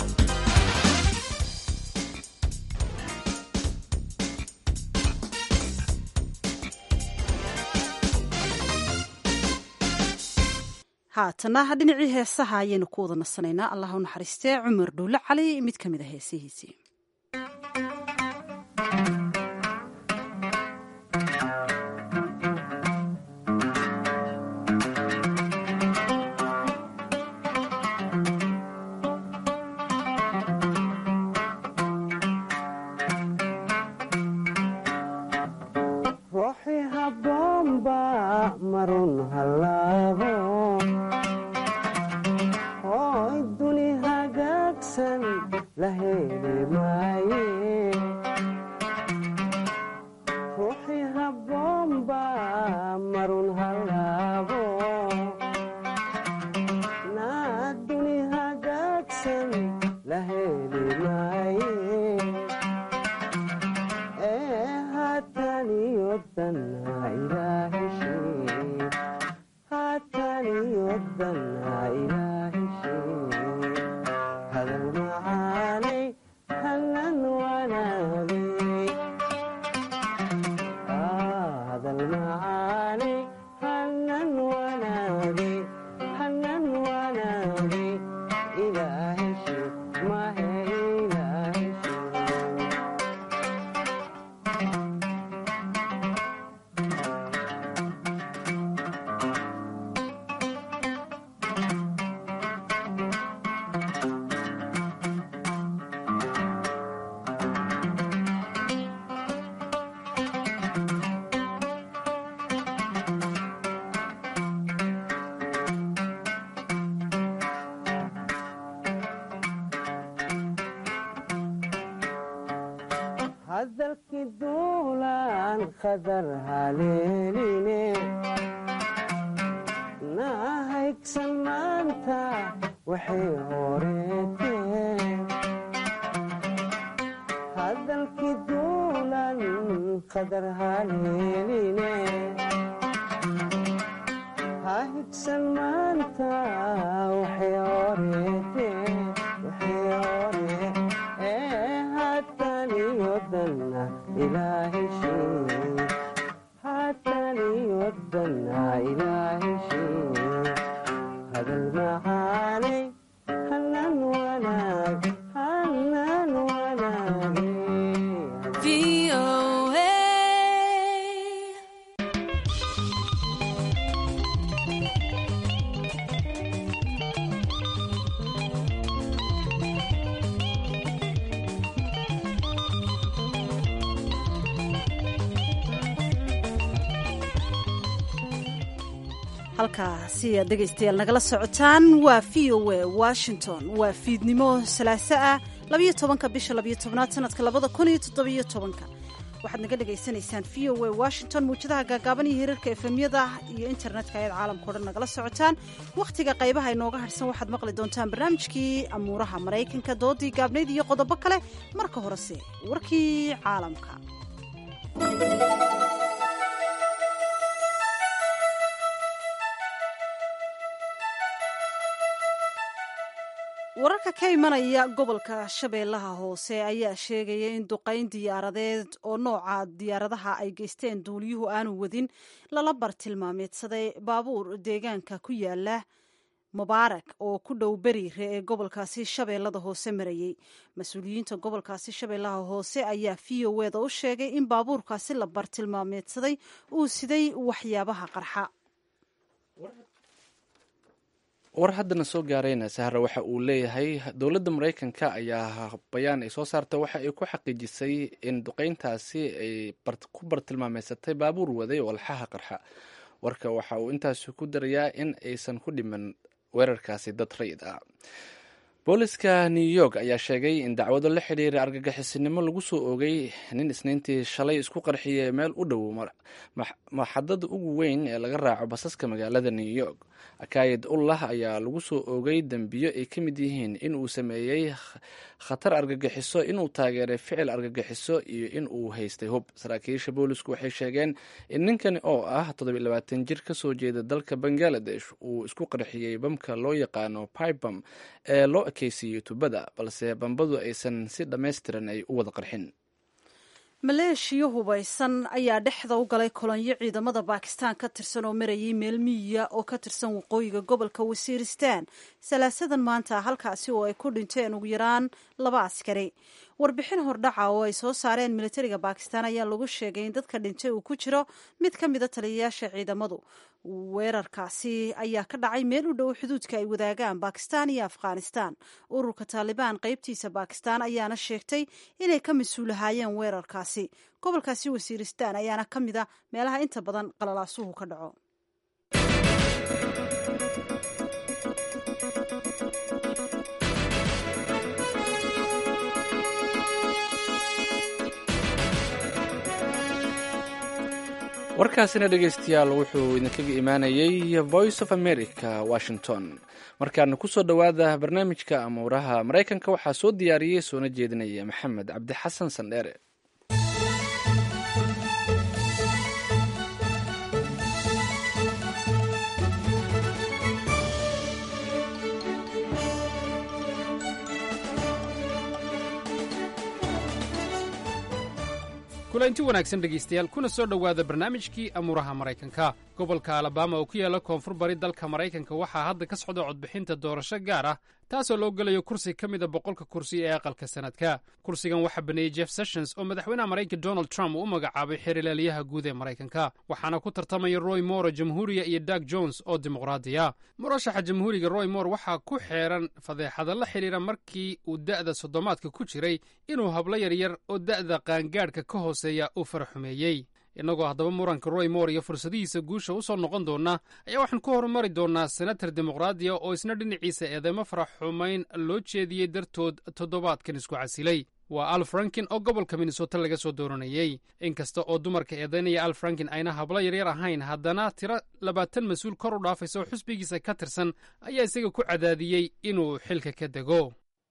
haatana dhinacii heesaha ayaynu ku wada nasanaynaa allah u naxariistee cumar dhuulle cali mid ka mid a heesihiisii halkaasi aad dhegaystayaal nagala socotaan waa v o a washington waa fiidnimo salaaso ah labayo tobanka bisha labayo tobnaad sanadka labada kun iyo toddobiyo tobanka waxaad naga dhagaysanaysaan v o a washington muwjadaha gaagaaban iyo hirarka efemyada iyo internetka ayaad caalamka o dhan nagala socotaan wakhtiga qaybaha inooga hadhsan waxaad maqli doontaan barnaamijkii amuuraha maraykanka doodii gaabnayd iyo qodobo kale marka horese warkii caalamka wararka ka imanaya gobolka shabeellaha hoose ayaa sheegaya in duqayn diyaaradeed oo nooca diyaaradaha ay geysteen duuliyuhu aanu wadin lala bartilmaameedsaday baabuur deegaanka ku yaala mubaarak oo ku dhow beriire ee gobolkaasi shabeellada hoose marayey mas-uuliyiinta gobolkaasi shabeellaha hoose ayaa v o eda u sheegay in baabuurkaasi la bartilmaameedsaday uu siday waxyaabaha qarxa war haddana soo gaarayna sahra waxa uu leeyahay dowladda maraykanka ayaa bayaan ay soo saarta waxa ay ku xaqiijisay in duqeyntaasi ay ku bartilmaameysatay baabuur waday oo alxaha qarxa warka waxa uu intaasi ku darayaa in aysan ku dhiman weerarkaasi dad rayid ah booliska new york ayaa sheegay in dacwado la xidhiira argagixisinimo lagu soo oogay nin isniintii shalay isku qarxiyay meel u dhow maxadada ugu weyn ee laga raaco basaska magaalada new york akayid ullah ayaa lagu soo oogay dembiyo ay ka mid yihiin in uu sameeyey khatar argagixiso inuu taageeray ficil argagixiso iyo in uu haystay hub saraakiisha boolisku waxay sheegeen in ninkani oo ah toddobiilabaatan jir ka soo jeeda dalka bangaladesh uu isku qarxiyey bamka loo yaqaano pibam ee loo ekeysiiyey tubada balse bambadu aysan si dhammaystiran ay u wada qarxin maleeshiya hubaysan ayaa dhexda u galay kolonyo ciidamada baakistaan ka tirsan oo marayay meel miyiya oo ka tirsan waqooyiga gobolka wasiiristaan salaasadan maanta halkaasi oo ay ku dhinteen ugu yaraan laba askari warbixin hordhaca oo ay soo saareen militariga baakistaan ayaa lagu sheegay in dadka dhintay uu ku jiro mid ka mida taliyayaasha ciidamadu weerarkaasi ayaa ka dhacay meel u dhow xuduudka ay wadaagaan baakistaan iyo afghanistaan ururka taalibaan qaybtiisa baakistaan ayaana sheegtay inay ka mas-uulahaayeen weerarkaasi gobolkaasi wasiiristaan ayaana ka mid a meelaha inta badan qalalaasuhu ka dhaco warkaasina dhegaystayaal wuxuu idinkaga imaanayey voice of america washington markaana kusoo dhowaada barnaamijka amuuraha maraykanka waxaa soo diyaariyey soona jeedinaya maxamed cabdi xasan sandheere kulanti wanaagsan dhegaystayaal kuna soo dhowaada barnaamijkii amuuraha maraykanka gobolka alabama oo ku yaala koonfur bari dalka maraykanka waxaa hadda ka socda codbixinta doorasho gaar ah taasoo loo gelayo kursi ka mida boqolka kursi ee aqalka sanadka kursigan waxaa baneeyey jeff sessions oo madaxweynaha maraykanka donald trump uu u magacaabay xeerlaaliyaha guud ee maraykanka waxaana ku tartamaya roy moore jamhuuriya iyo dag jones oo dimuqraadiya murashaxa jamhuuriga roy moore waxaa ku xeeran fadeexada la xidhiira markii uu da'da soddomaadka ku jiray inuu hablo yaryar oo da'da qaangaadhka ka hooseeya uu faraxumeeyey innagoo haddaba muranka roy moore iyo fursadihiisa guusha u soo noqon doona ayaa waxaan ku horumari doonnaa senatar dimuqraadiya oo isna dhinaciisa eedeymo farax xumayn loo jeediyey dartood toddobaadkan isku casilay waa al frankin oo gobolka minnesota laga soo dooranayey inkasta oo dumarka eedaynaya al frankin ayna hablo yaryar ahayn haddana tiro labaatan mas-uul kor u dhaafaysa oo xusbigiisa ka tirsan ayaa isaga ku cadaadiyey inuu xilka ka dego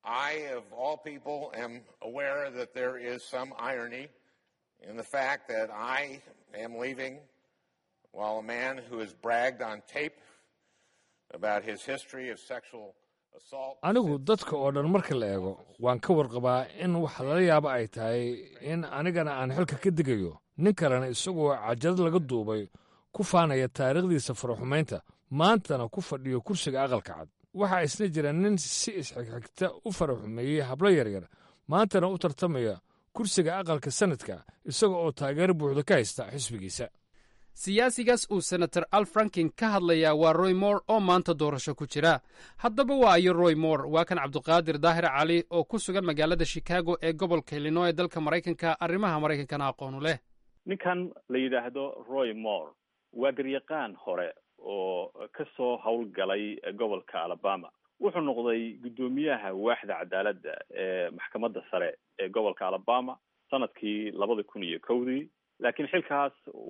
in the fact that I am leaving while a man who has bragged on tape about his history of sexual assault. anigu dadka oo dhan marka la eego waan ka warqabaa in wax lala yaabo ay tahay in anigana aan xilka ka digayo nin kalena isagoo cajalad laga duubay ku faanaya taariikhdiisa faraxumaynta maantana ku fadhiyo kursiga aqalka cad waxaa isna jira nin si isxigxigta u faraxumeeyey hablo yaryar maantana u tartamaya kursiga aqalka sanadka isaga oo taageero buuxda ka haysta xisbigiisa siyaasigaas uu senator al frankin ka hadlayaa waa roy moore oo maanta doorasho ku jira haddaba waa ayo roy moore waa kan cabdiqaadir daahir cali oo ku sugan magaalada chicago ee gobolka illinoy ee dalka maraykanka arrimaha maraykankana aqoonu leh ninkan la yidhaahdo roy moore waa garyaqaan hore oo kasoo howlgalay gobolka alabama wuxuu noqday guddoomiyaha waaxda cadaaladda ee maxkamadda sare ee gobolka alabama sanadkii labada kun iyo kowdii laakiin xilkaas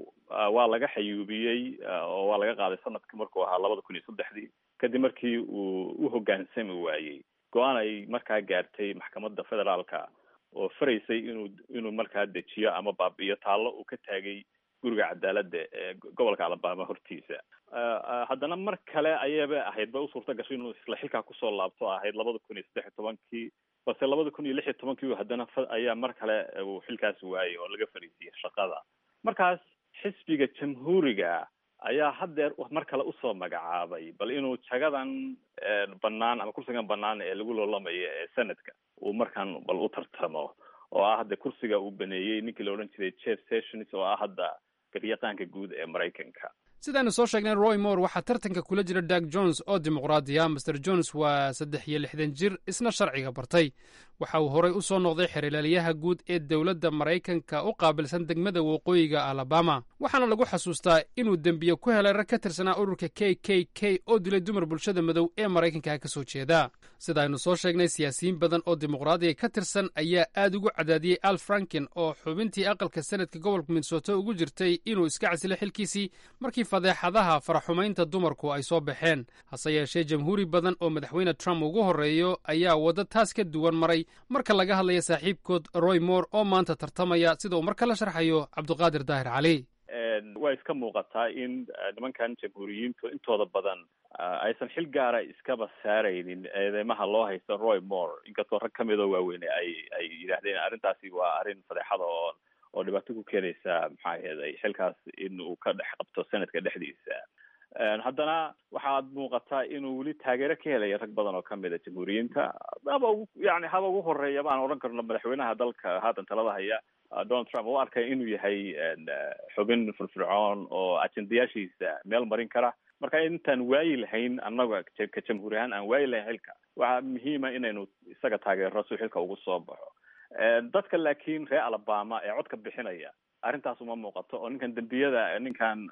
waa laga xayuubiyey oo waa laga qaaday sanadkii markuu ahaa labada kun iyo saddexdii kadib markii uu u hoggaansami waayey go-aan ay markaa gaartay maxkamadda federaalka oo faraysay inuu inuu markaa dejiyo ama baabi'iyo taallo uu ka taagay guriga cadaaladda ee gobolka alabama hortiisa haddana mar kale ayaba ahayd ba u suurta gashay inuu isla xilkaa kusoo laabto ahayd labada kun iyo saddex iyo tobankii balse labada kun iyo lix iyo tobankii haddana ayaa mar kale uu xilkaas waayey oo laga fariisiyey shaqada markaas xisbiga jamhuuriga ayaa haddeer mar kale usoo magacaabay bal inuu jagadan banaan ama kursigan banaan ee lagu loolamayo ee senadka uu markaan bal u tartamo oo ah hadda kursiga uu baneeyey ninkii la odhan jiray jeff sessions oo ah hadda garyaqaanka guud ee maraykanka sidaanu soo sheegnay roy moore waxaa tartanka kula jira dag jones oo dimuqraadiya master jones waa saddex iyo lixdan jir isna sharciga bartay waxa uu horey u soo noqday xerilaalyaha guud ee dowladda maraykanka u qaabilsan degmada waqooyiga alabama waxaana lagu xasuustaa inuu dembiye ku helay rag ka tirsanaa ururka k k k oo dilay dumar bulshada madow ee maraykanka ka soo jeeda sidaaynu soo sheegnay siyaasiyiin badan oo dimuqraadiga ka tirsan ayaa aad ugu cadaadiyey al franken oo xubintii aqalka senadka gobolka minnesota ugu jirtay inuu iska casilo xilkiisii markii fadeexadaha faraxumaynta dumarku ay soo baxeen hase yeeshee jamhuuri badan oo madaxweyne trump ugu horreeyo ayaa waddo taas ka duwan maray marka laga hadlaya saaxiibkood roy moore oo maanta tartamaya sida uu mar kala sharxayo cabduqaadir daahir cali waa iska muuqataa in nimankan jamhuuriyiintu intooda badan aysan xil gaara iskaba saaraynin eedeymaha loo haysto roy moore inkastoo rag kamid oo waaweyne ay ay yidhaahdeen arrintaasi waa arrin fadeexada oo oo dhibaato ku keenaysa maxaa aheeday xilkaas in uu ka dhex qabto senadka dhexdiisa haddana waxaad muuqataa inuu weli taageero ka helaya rag badan oo kamid a jamhuuriyiinta haba ugu yani haba ugu horeeya baan odhan karno madaxweynaha dalka haatan talada haya donald trump u arkaya inuu yahay xubin firfircoon oo ajendayaashiisa meel marin kara marka intaan waayi lahayn annaga ka jamhuuri ahaan aan waayi lahayn xilka waxaa muhiima inaynu isaga taageero si xilka ugu soo baxo dadka laakiin reer alabama ee codka bixinaya arrintaas uma muuqato oo ninkan dembiyada ninkan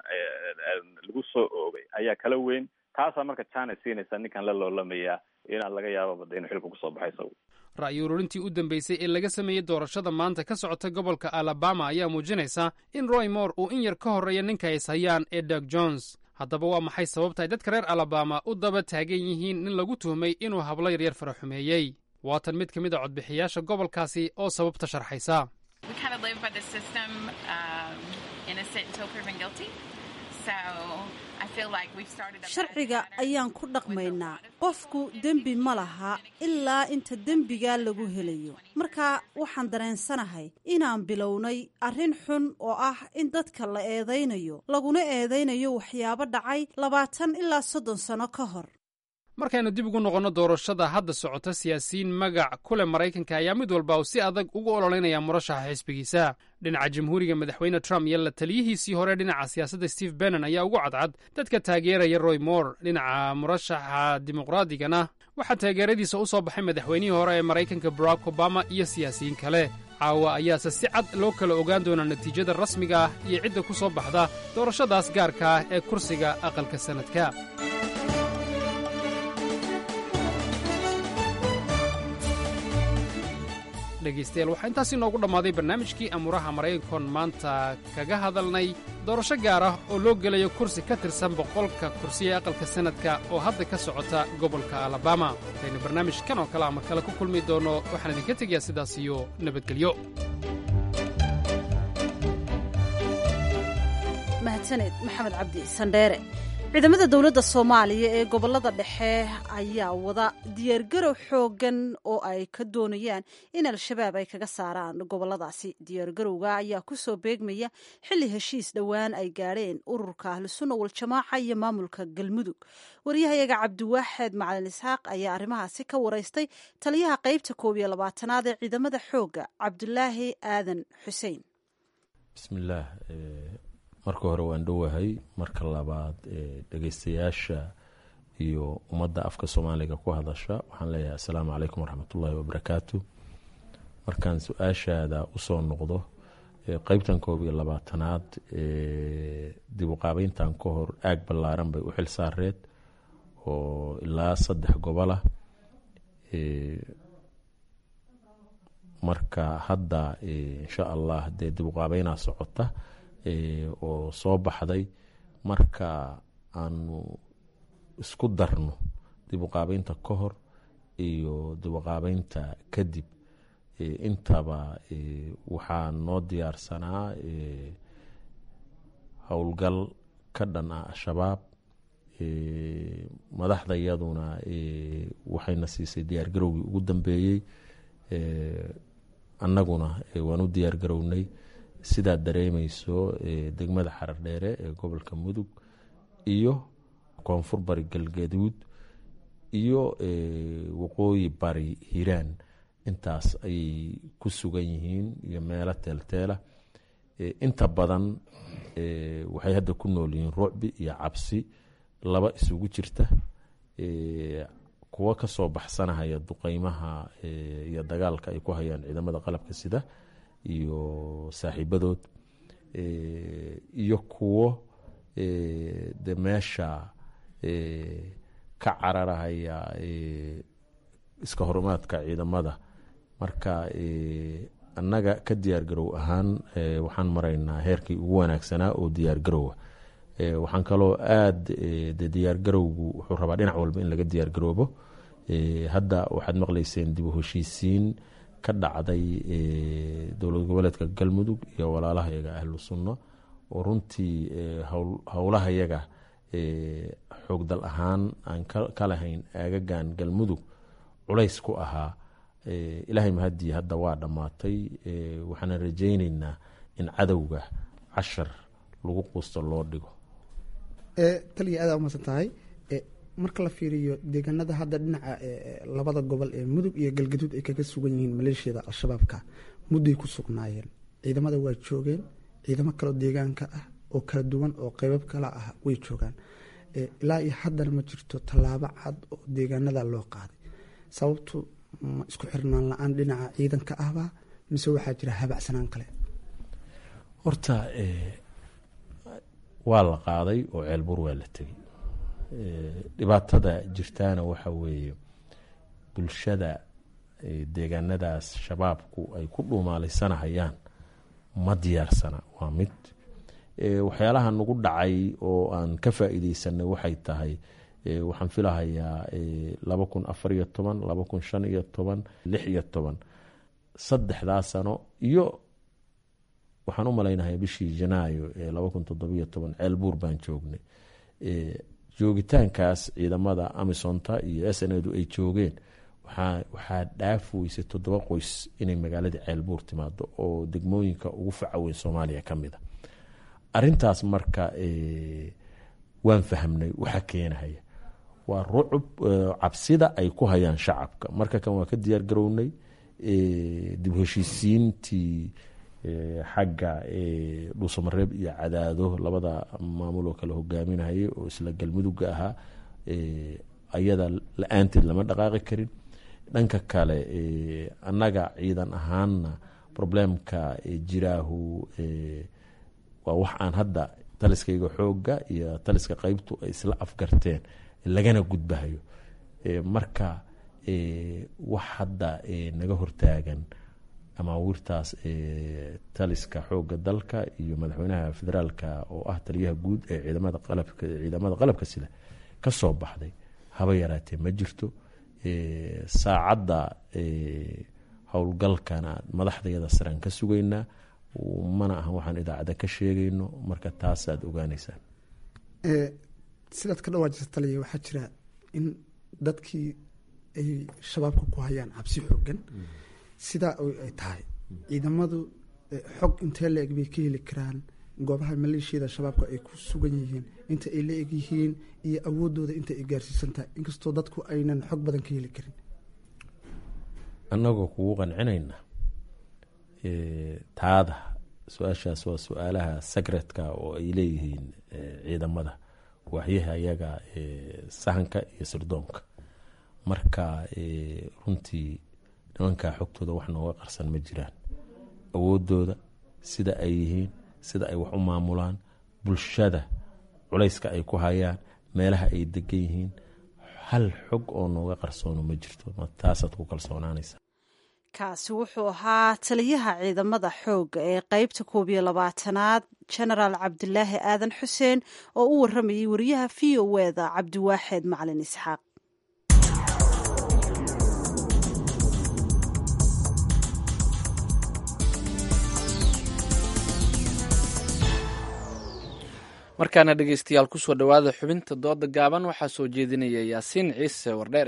lagu soo oogay ayaa kala weyn taasaa marka china siinaysa ninkan la loolamaya inaan laga yaababa inuu xilka kusoo baxay isagu ra'yi ururintii u dambeysay ee laga sameeyey doorashada maanta ka socota gobolka alabama ayaa muujinaysa in roy moore uu in yar ka horreeya ninka is hayaan ee dag jones haddaba waa maxay sababta ay dadka reer alabama u daba taagan yihiin nin lagu tuhmay inuu hablo yaryar faraxumeeyey waatan mid ka mid a codbixiyaasha gobolkaasi oo sababta sharxaysa sharciga ayaan ku dhaqmaynaa qofku dembi ma laha ilaa inta dembigaa lagu helayo marka waxaan dareensanahay inaan bilownay arrin xun oo ah in dadka la eedaynayo laguna eedaynayo waxyaabo dhacay labaatan ilaa soddon sano ka hor markaynu dib ugu noqonno doorashada hadda socota siyaasiyiin magac ku leh maraykanka ayaa mid walba uu si adag ugu ololeynaya murashaxa xisbigiisa dhinaca jamhuuriga madaxweyne trump iyo la taliyihiisii hore dhinaca siyaasadda steve bennon ayaa ugu cadcad dadka taageeraya roy moore dhinaca murashaxa dimuqraadigana waxaa taageeradiisa u soo baxay madaxweynihii hore ee maraykanka barack obama iyo siyaasiyiin kale caawa ayaase si cad loo kala ogaan doonaa natiijada rasmiga ah iyo cidda ku soo baxda doorashadaas gaarka ah ee kursiga aqalka sannadka dhegaystayaal waxaa intaasi noogu dhammaaday barnaamijkii amuuraha maraykankoon maanta kaga hadalnay doorasho gaar ah oo loo gelayo kursi ka tirsan boqolka kursi ee aqalka sannadka oo hadda ka socota gobolka alabama intaynu barnaamijkan oo kale ama kale ku kulmi doonno waxaan idinka tegayaa sidaas iyo nabadgelyo mahadsaned maxamed cabdi sandheere ciidamada dowladda soomaaliya ee gobolada dhexe ayaa wada diyaargarow xoogan oo ay ka doonayaan in al-shabaab ay kaga saaraan goboladaasi diyaargarowga ayaa kusoo beegmaya xilli heshiis dhowaan ay gaadheen ururka ahlusunna waljamaaca iyo maamulka galmudug waryahayaga cabdiwaaxeed macalin isxaaq ayaa arrimahaasi ka waraystay taliyaha qeybta koob iyo labaatanaad ee ciidamada xoogga cabdulaahi aadan xuseen bismillaah marka hore waan dhowahay marka labaad dhegeystayaasha iyo ummadda afka soomaaliga ku hadasha waxaan leeyahay assalaamu calaykum waraxmatullaahi wabarakaatu markaan su-aashaada usoo noqdo qeybtan koob iyo labaatanaad dib u qaabeyntan ka hor aag ballaaran bay u xil saareed oo ilaa saddex gobolah marka hadda insha allah dee dib u qaabeynaa socota oo soo baxday marka aanu isku darno dib u qaabeynta ka hor iyo dib u qaabeynta kadib intaba waxaa noo diyaarsanaa howlgal ka dhan ah al-shabaab madaxda iyaduna waxayna siisay diyaar garowgii ugu dambeeyey annaguna waan u diyaar garownay sidaad dareemeyso degmada xarar dheere ee gobolka mudug iyo koonfur bari galgaduud iyo waqooyi bari hiiraan intaas ayay ku sugan yihiin iyo meelo teelteela inta badan waxay hadda ku nool yihiin rucbi iyo cabsi laba isugu jirta kuwo kasoo baxsanahaya duqeymaha iyo dagaalka ay ku hayaan ciidamada qalabka sida iyo saaxiibadood iyo kuwo de meesha ka cararahaya iska horumaadka ciidamada marka annaga ka diyaar garow ahaan waxaan maraynaa heerkii ugu wanaagsanaa oo diyaar garowa waxaan kaloo aada de diyaar garowgu wuxuu rabaa dhinac walba in laga diyaar garoobo hadda waxaad maqleyseen dib u heshiisiin ka dhacday dowlad goboleedka galmudug iyo walaalahayaga ahlu sunno oo runtii howlahayaga xoogdal ahaan aan ka lahayn aagagan galmudug culays ku ahaa ilaahay mahadii hadda waa dhammaatay waxaana rajayneynaa in cadowga cashar lagu quusto loo dhigo taliya aada umaadsan tahay marka la fiiriyo deegaanada hadda dhinaca labada gobol ee mudug iyo galgaduud ay kaga sugan yihiin maleeshiyada al-shabaabka mudday ku sugnaayeen ciidamada waa joogeen ciidamo kaleo deegaanka ah oo kala duwan oo qeybab kala ah way joogaan ilaa iyo haddana ma jirto tallaabo cad oo deegaanada loo qaaday sababtu ma isku xirnaan la-aan dhinaca ciidanka ahba mise waxaa jira habacsanaan kale horta waa la qaaday oo ceelbur waa la tegey dhibaatada jirtaana waxa weeye bulshada deegaanadaas shabaabku ay ku dhuumaalaysanahayaan ma diyaarsana waa mid waxyaalaha nagu dhacay oo aan ka faa-iideysanay waxay tahay waxaan filahayaa laba kun afar iyo toban laba kun shan iyo toban lix iyo toban saddexdaa sano iyo waxaan u malaynahay bishii janaayo ee laba kun toddobiyo toban ceelbuur baan joognay joogitaankaas ciidamada amisonta iyo s n edu ay joogeen waxaa dhaaf weysay toddoba qoys inay magaaladii ceelbuur timaado oo degmooyinka ugu faca weyn soomaaliya ka mid a arintaas marka waan fahmnay waxa keenahaya waa rucub cabsida ay ku hayaan shacabka marka kan waa ka diyaar garownay dib heshiisiintii xagga dhuusamareeb iyo cadaado labada maamul oo kale hogaaminayay oo isla galmudugga ahaa ayada la-aanteed lama dhaqaaqi karin dhanka kale annaga ciidan ahaanna problemka jiraahu waa wax aan hadda taliskayga xooga iyo taliska qeybtu ay isla afgarteen lagana gudbahayo marka wax hadda naga hortaagan amaawiirtaas taliska xooga dalka iyo madaxweynaha federaalka oo ah taliyaha guud ee ciidamada qalabka ciidamada qalabka sida ka soo baxday haba yaraatee ma jirto saacadda howlgalkana madaxdayada saraan ka sugaynaa mana aha waxaan idaacadda ka sheegayno marka taasaad ogaaneysaan sidaad ka dhawaajisa taliya waxaa jira in dadkii ay shabaabka ku hayaan cabsi xoogan sidaa ay tahay ciidamadu xog intee la eg bay ka heli karaan goobaha maleeshiyada shabaabka ay ku sugan yihiin inta ay la eg yihiin iyo awoodooda inta ay gaarsiisan tahay inkastoo dadku aynan xog badan ka heli karin annagoo kugu qancinayna taada su-aashaas waa su-aalaha secretka oo ay leeyihiin ciidamada waxyaha ayaga sahanka iyo sirdoonka marka runtii nimankaa xogtooda wax nooga qarsan ma jiraan awoodooda sida ay yihiin sida ay wax u maamulaan bulshada culayska ay ku hayaan meelaha ay degan yihiin hal xog oo nooga qarsoono ma jirto taasaad ku kalsoonaanaysa kaasi wuxuu ahaa taliyaha ciidamada xoogga ee qeybta koob iyo labaatanaad genaraal cabdilaahi aadan xuseen oo u waramayay wariyaha v o eda cabdiwaaxeed macalin isxaaq markaana dhegeystayaal kusoo dhowaada xubinta dooda gaaban waxaa soo jeedinaya yaasiin ciise wardheere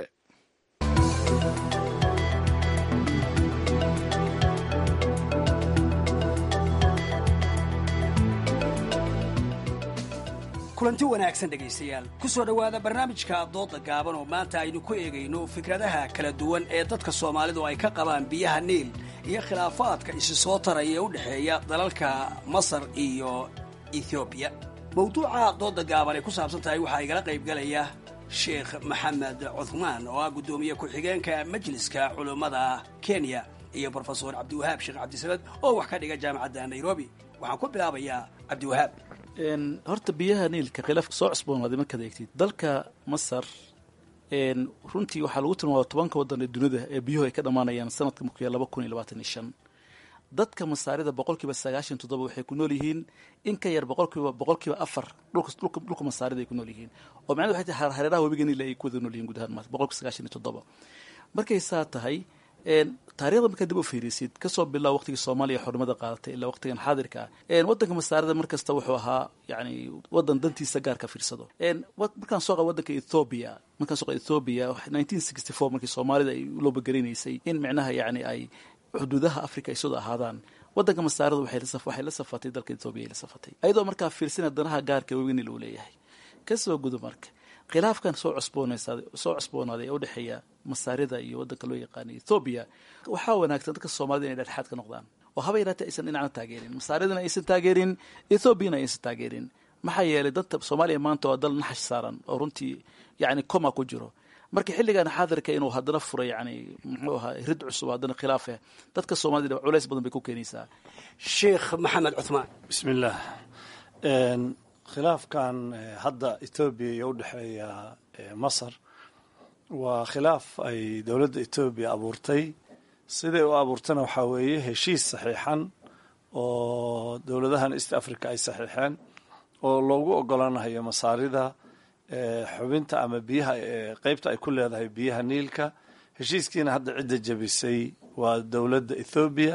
kulanti wanaagsan dhegaystayaal ku soo dhowaada barnaamijka dooda gaaban oo maanta aynu ku eegayno fikradaha kala duwan ee dadka soomaalidu ay ka qabaan biyaha niil iyo khilaafaadka isi soo taraya ee u dhexeeya dalalka masar iyo ethoobiya mawduuca dooda gaaban ay ku saabsan tahay waxaa igala qaybgalaya sheekh maxamed cuthmaan oo ah guddoomiye ku-xigeenka majliska culummada kenya iyo brofesor cabdiwahaab sheekh cabdisamed oo wax ka dhiga jaamacadda nairobi waxaan ku bilaabayaa cabdiwahaab horta biyaha niilka khilaafka soo cusboonaaday markaad eegtid dalka masar runtii waxaa lagu tilmaama tobanka waddan ee dunida ee biyuhu ay ka dhammaanayaan sanadka markuya laba kun iyo labaatan iyo shan dadka masaarida boqolkiiba sagaashan toddoba waxay ku nool yihiin in ka yar boqolkiiba boqolkiiba afar dhulka dhulka masaarida ay ku nool yihiin oo macnadu waxay tahay hareeraha webiga niil ay ku wada nool yihiin guud ahaan maanta boqolkiiba sagaashan iyo toddoba markay saa tahay taarikhda markaad dib u fiirisid kasoo bilaa waqtigii soomaaliya xornimada qaadatay ilaa waqtigan xaadirka ah wadanka masaarida markasta wuxuu ahaa yani wadan dantiisa gaarka fiirsado markaan soo qaba wadanka ethoobia markaan soo qaba ethoobia nineteen sixty four markii soomaalida ay u loobagarinaysay in micnaha yani ay xuduudaha africa ay soo ahaadaan wadanka masaarida waxay la safatay dalka ethoobia ay la safatay ayadoo markaa fiirsina danaha gaarka weynil uu leeyahay kasoo gudo marka khilaafkan soo cusboonaysaad soo cusboonaaday ee u dhexeeya masaarida iyo waddanka loo yaqaana ethoobiya waxaa wanaagsan dadka soomaalida inay dhexdhexaad ka noqdaan oo haba yaraatee aysan dhinacna taageerin masaaridana aysan taageerin ethoobiana aysan taageerin maxaa yeelay dadka soomaaliya maanta waa dal naxash saaran oo runtii yacni coma ku jiro marka xilligan xaadirka inuu haddana furo yani muxuu ahaa rid cusub haddana khilaafeh dadka soomaalida culays badan bay ku keenaysaa sheekh maxamed cuthmaan bismillaah khilaafkan hadda etoobiya iyo udhexeeya masar waa khilaaf ay dowladda etoobiya abuurtay siday u abuurtana waxaa weeye heshiis saxiixan oo dowladahan east africa ay saxiixeen oo loogu ogolaanayo masaarida xubinta ama biyaha qeybta ay ku leedahay biyaha niilka heshiiskiina hadda cidda jebisay waa dowladda ethoobiya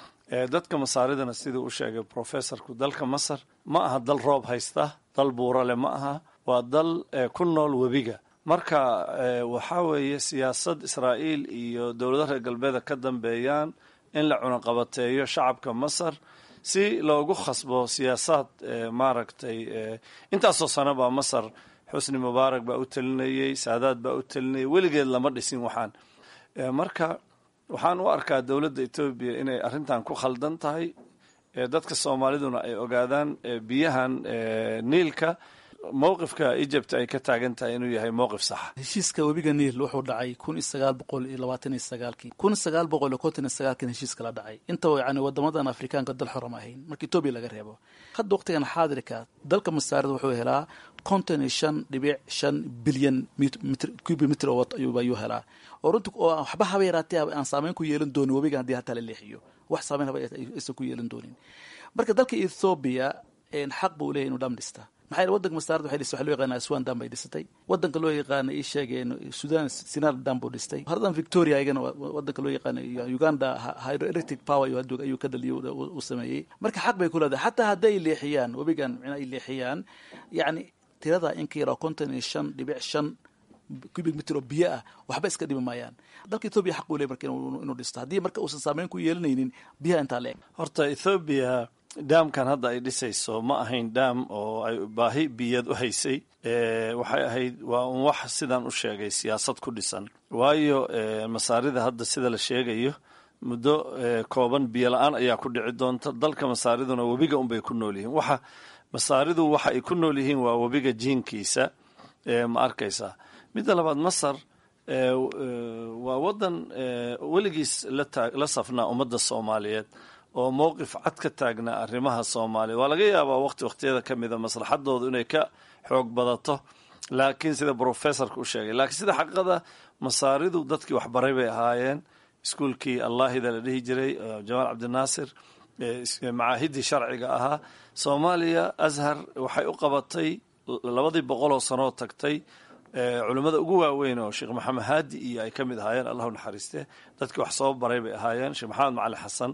dadka masaaridana siduu u sheegay professorku dalka masar ma aha dal roob haysta dal buurale ma aha waa dal ku nool webiga marka waxaa weeye siyaasad israa'iil iyo dowladaha reer galbeeda ka dambeeyaan in la cunaqabateeyo shacabka masar si loogu khasbo siyaasaad maaragtay intaasoo sano baa masar xusni mubaarak baa u telinayey saadaad baa u telinayay weligeed lama dhisin waxaan marka waxaan u arkaa dowladda etoobiya inay arrintan ku khaldan tahay dadka soomaaliduna ay ogaadaan biyahan niilka mowqifka egypt ay ka taagan tahay inuu yahay mowqif saxa heshiiska webiga niil wuxuu dhacay kun iyo sagaal boqol iyo labaatan iyo sagaalkii kun sagaal boqol iyo konton iyo sagaalkiina heshiiska la dhacay intaba yani wadamadan afrikaanka dal xoram ahayn marka etoobiya laga reebo hadda waqtigan xaadirka dalka masaarida wuxuu helaa konton iyo shan dhibic shan bilyan cubic mitr ayuu helaa oo runti oo waxba haba yaraatee aan saameyn ku yeelan doonin webigan haddii hataa la leexiyo wax saameyn haba aysan ku yeelan doonin marka dalka ethoobiya xaq buu leeyahy inuu dham dhista maxaa yeele wadanka masaarada waxay dhistay waxa loo yaqaana aswan dam bay dhisatay wadanka loo yaqaana ii sheegeen sudan sinar dam buu dhistay haradan victoria ayagana wadanka loo yaqaana uganda hydroelectric power ayuu ka dhaliyay uu sameeyey marka xaq bay ku leedahay xataa hadday leexiyaan webigan micnaa ay leexiyaan yacni tirada in ka yaraa konton iyo shan dhibic shan cubic mitr oo biyo ah waxba iska dhimi maayaan dalka ethoobia xaq buu leey marka inuu dhisto haddii marka uusan saameyn ku yeelanaynin biyaha intaa la eg horta ethoobiya daamkan hadda ay dhisayso ma ahayn daam oo ay baahi biyad u haysay waxay ahayd waa un wax sidaan u sheegay siyaasad ku dhisan waayo masaarida hadda sida la sheegayo muddo kooban biyo la-aan ayaa ku dhici doonta dalka masaariduna webiga unbay ku nool yihiin waxa masaaridu waxa ay ku nool yihiin waa webiga jiinkiisa ma arkaysaa midda labaad masar waa wadan weligiis la safnaa ummadda soomaaliyeed oo mowqif cad ka taagnaa arrimaha soomaaliya waa laga yaabaa waqti waqtiyada ka mida maslaxadoodu inay ka xoog badato laakiin sida brofessorka u sheegay laakiin sida xaqiiqada masaaridu dadkii waxbaray bay ahaayeen iskuulkii allaahida la dhihi jiray jamaal cabdinaasir macaahidii sharciga ahaa soomaaliya ashar waxay u qabatay labadii boqoloo sanoo tagtay culimmada ugu waaweyn oo sheekh maxamed haadi iyo ay ka mid ahaayeen allahu naxariiste dadkii wax soo baray bay ahaayeen sheekh maxamed macali xasan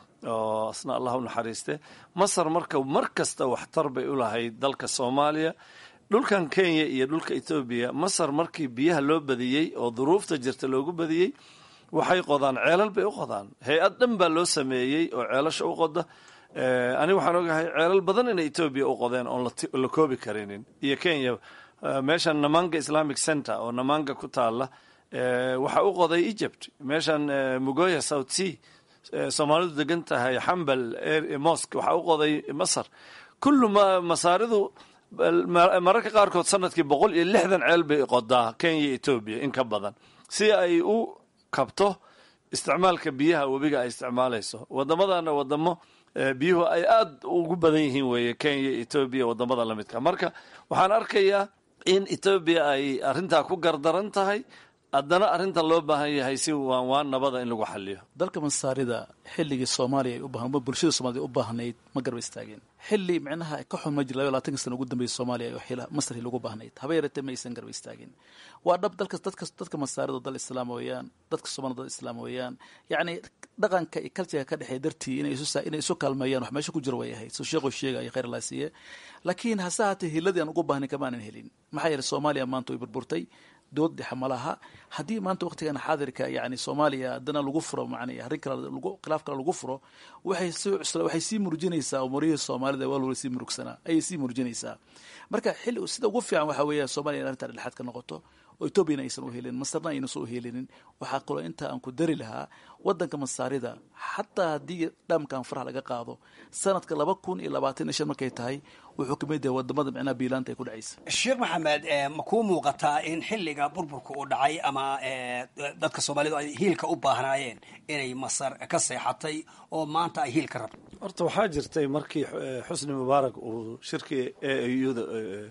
oo asna allahu naxariiste masar marka mar kasta waxtar bay u lahayd dalka soomaaliya dhulkan kenya iyo dhulka etoobiya masar markii biyaha loo badiyey oo duruufta jirta loogu badiyey waxay qodaan ceelal bay u qodaan hay-ad dhan baa loo sameeyey oo ceelasha u qoda aniga waxaan ogahay ceelal badan inay etoobiya u qodeen oon la koobi karinin iyo kenya meeshan namanga islamic center oo namanga ku taala waxaa u qoday egypt meeshan mugoya south sea soomaalidu degan tahay xambal mosque waxaa u qoday masar kullu masaaridu mararka qaarkood sanadkii boqol iyo lixdan ceel bay qodaa kenya etoobiya in ka badan si ay u kabto isticmaalka biyaha webiga ay isticmaalayso wadamadana wadamo biyuhu ay aada ugu badan yihiin weeye kenya etoobiya wadamada lamidka marka waxaan arkayaa in etoobiya ay arrintaa ku gardaran tahay haddana arrinta loo baahan yahay si waan waan nabada in lagu xaliyo dalka masaarida xilligii soomaaliya ay u baahan bulshada soomaaliyad u baahnayd ma garba istaageen xilli micnaha ka xun ma jir labayo labaatanka sana ugu dambeeyay soomaaliya oo masri lagu baahnayd haba yaratee ma aysan garba istaagin waa dhab dalka dadka dadka masaarida dal islaam weeyaan dadka soomaalida dal islaam weeyaan yacni dhaqanka iyo cultureka ka dhexeeya dartii inay isu inay isu kaalmeeyaan wax meesha ku jiro way ahayd soo sheekhu sheegaya khayr allah siiye laakiin hase haatee hiladii aan ugu baahnayn kama aanan helin maxaa yeelay soomaaliya maanta way burburtay dood dhexe ma laha haddii maanta waqtigan xaadirka yani soomaaliya haddana lagu furo man arrin kale lagu khilaaf kale lagu furo waxay sii cusla waxay sii murjinaysaa umurihii soomaalida waa loola sii murugsanaa ayay sii murjinaysaa marka xilli sida ugu fiican waxaa weeya soomaliya in arrintaa dhexaad ka noqoto oo etoobiyana aysan u helinin masarna aynasan u helinin waxaa kaloo inta aan ku dari lahaa wadanka masaarida xataa haddii dhaamkan faraha laga qaado sanadka laba kun iyo labaatan iyo shan markay tahay wuxuu kamid yahay wadamada micnaha biilaanta ay ku dhacaysa sheekh maxamed ma kuu muuqataa in xilliga burburka uu dhacay ama dadka soomaalidu ay hiilka u baahnaayeen inay masar ka seexatay oo maanta ay hiil ka rabto horta waxaa jirtay markii xusni mubaarak uu shirkii auda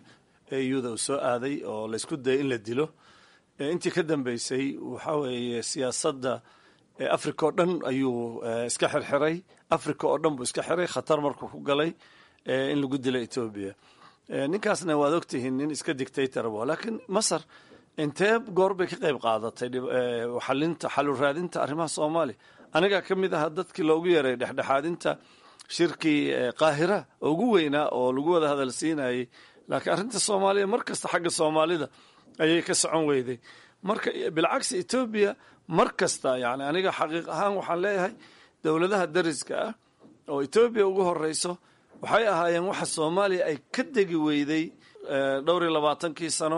auda uu soo aaday oo laysku dayay in la dilo intii ka dambeysay waxaa weeye siyaasadda africa oo dhan ayuu iska xirxiray africa oo dhan buu iska xiray khatar markuu ku galay in lagu dilo etoobiya ninkaasna waad ogtihiin nin iska dictator bo laakiin masar intee goor bay ka qayb qaadatay xalinta xalu raadinta arrimaha soomaaliya anigaa ka mid ahaa dadkii loogu yeeray dhexdhexaadinta shirkii qaahira oo ugu weynaa oo lagu wada hadal siinayay laakiin arrinta soomaaliya mar kasta xagga soomaalida ayay ka socon weyday marka bilcagsi etoobiya mar kasta yani aniga xaqiiq ahaan waxaan leeyahay dowladaha dariska ah oo etoobiya ugu horeyso waxay ahaayeen waxa soomaaliya ay ka degi weyday dhowr iyo labaatankii sano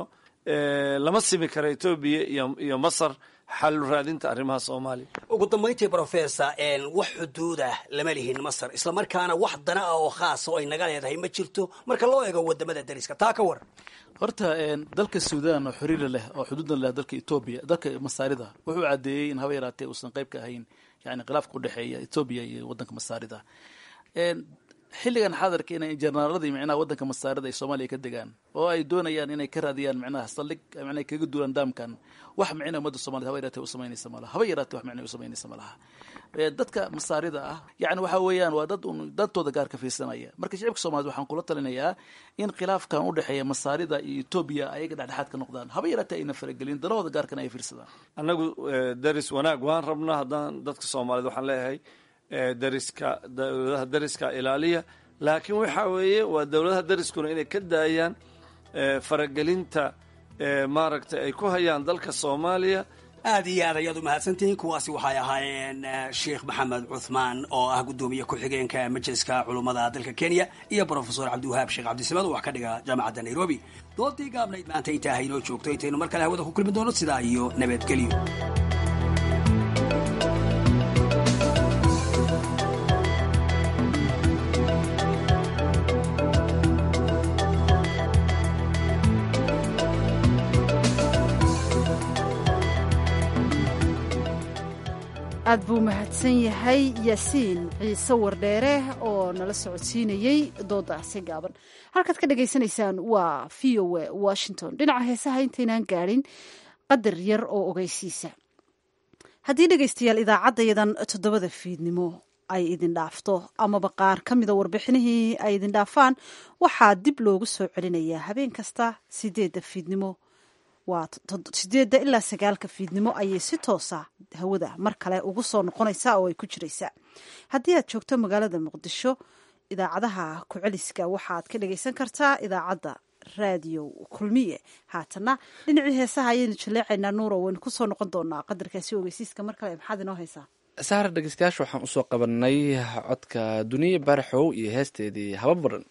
lama simi kara etoobiya iyo masar xal raadinta arrimaha soomaaliya ugu dambayntii professor wax xuduudah lama lihin masar isla markaana wax dana ah oo khaasa oo ay naga leedahay ma jirto marka loo eego wadamada dariska taa ka waran horta dalka suudan oo xiriira leh oo xuduudna leh dalka etoobiya dalka masaarida wuxuu caddeeyey in haba yaraatee uusan qayb ka ahayn yani khilaafka udhexeeya etoobiya iyo wadanka masaarida xilligan xaadarka inay jenaraaladii micnaha wadanka masaarida ay soomaaliya ka degaan oo ay doonayaan inay ka raadiyaan micnaha saldhig micnaha kaga duulaan daamkan wax micna ummadda somaliyed haba yaratee u samaynaysa malaha haba yaratee wax micna u samaynaysa malaha dadka masaarida ah yani waxa weeyaan waa dad un dantooda gaar ka fiirsanaya marka shicibka soomaaliyed waxaan kula talinayaa in khilaafkan udhexeeya masaarida iyo etoobiya ayaga dhexdhexaad ka noqdaan haba yaratee ayna faragelin danahooda gaarkana ay fiirsadaan annagu daris wanaag waan rabnaa haddaan dadka soomaaliyed waxaan leeyahay dariska dowladaha dariska ilaaliya laakiin waxa weeye waa dowladaha dariskuna inay ka daayaan faragelinta maaragtay ay ku hayaan dalka soomaaliya aad iyo aad ayaad u mahadsantihiin kuwaasi waxay ahaayeen sheekh maxamed cuthmaan oo ah guddoomiye ku-xigeenka majliska culummada dalka kenya iyo brofesor cabdiwahaab sheekh cabdisamaad oo wax ka dhiga jaamacadda nairobi doodii gaabnayd maanta intaa haynoo joogto intaynu mar kale hawada ku kulmi doono sidaa iyo nabadgelyo aad buu mahadsan yahay yaasiin ciise wardheere oo nala socodsiinayey doodaasi gaaban halkaad ka dhagaysanaysaan waa v o a washington dhinaca heesaha intaynaan gaadhin qadar yar oo ogeysiisa haddii dhegaystayaal idaacaddayadan toddobada fiidnimo ay idin dhaafto amaba qaar ka mida warbixinihii ay idin dhaafaan waxaa dib loogu soo celinayaa habeen kasta sideedda fiidnimo waa sideedda ilaa sagaalka fiidnimo ayay si toosa hawada mar kale ugu soo noqonaysaa oo ay ku jiraysaa haddii aad joogto magaalada muqdisho idaacadaha ku-celiska waxaad ka dhagaysan kartaa idaacadda raadiyo kulmiye haatana dhinacii heesaha ayaynu jaleecaynaa nuuro waynu kusoo noqon doonaa qadarkaasi ogeysiiska mar kale maxaad inoo haysaa sahar dhegeystayaasha waxaan usoo qabanay codka duniya baaraxow iyo heesteedii haba baran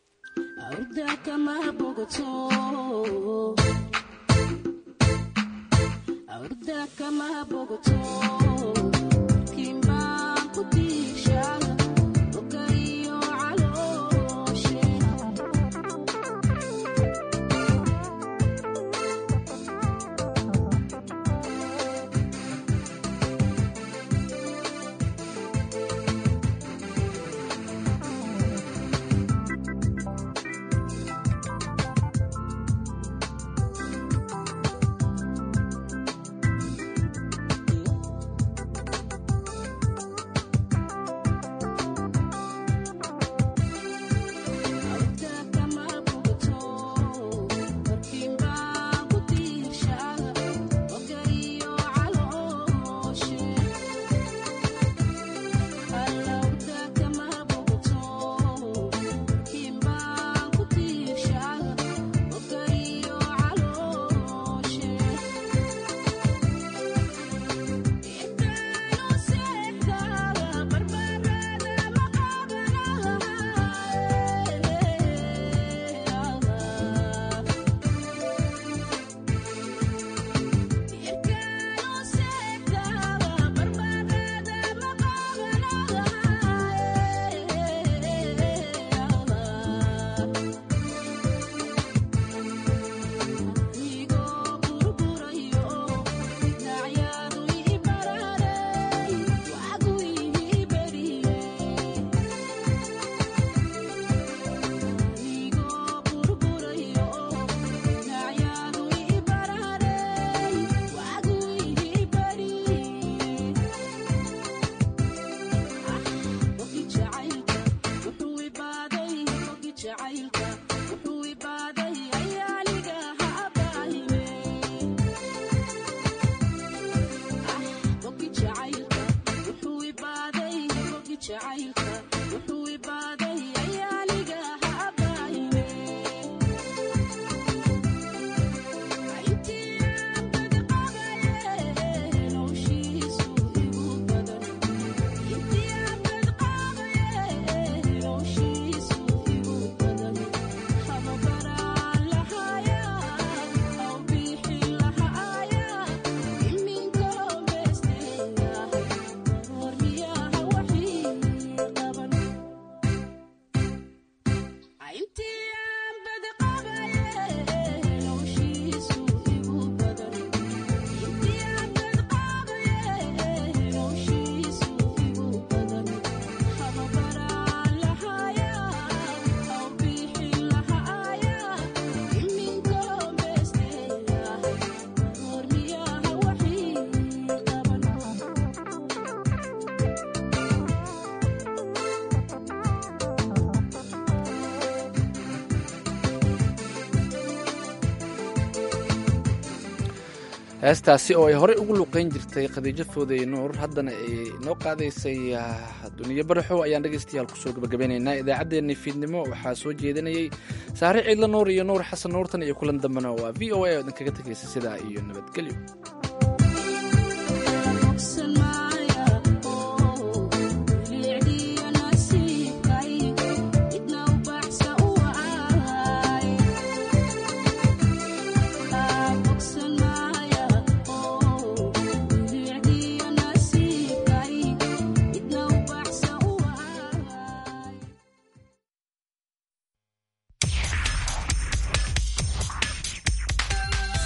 heestaasi oo ay horey ugu luuqeyn jirtay khadiijo foodey nuur haddana ay noo qaadaysay duniyo baraxow ayaan dhegaystayaal kusoo gabagabeynaynaa idaacaddeenii fiidnimo waxaa soo jeedinayey saare ciidla nuur iyo nuur xasan nuurtan iyo kulan dambena waa v o a oo idinkaga tegaysa sidaa iyo nabadgelyo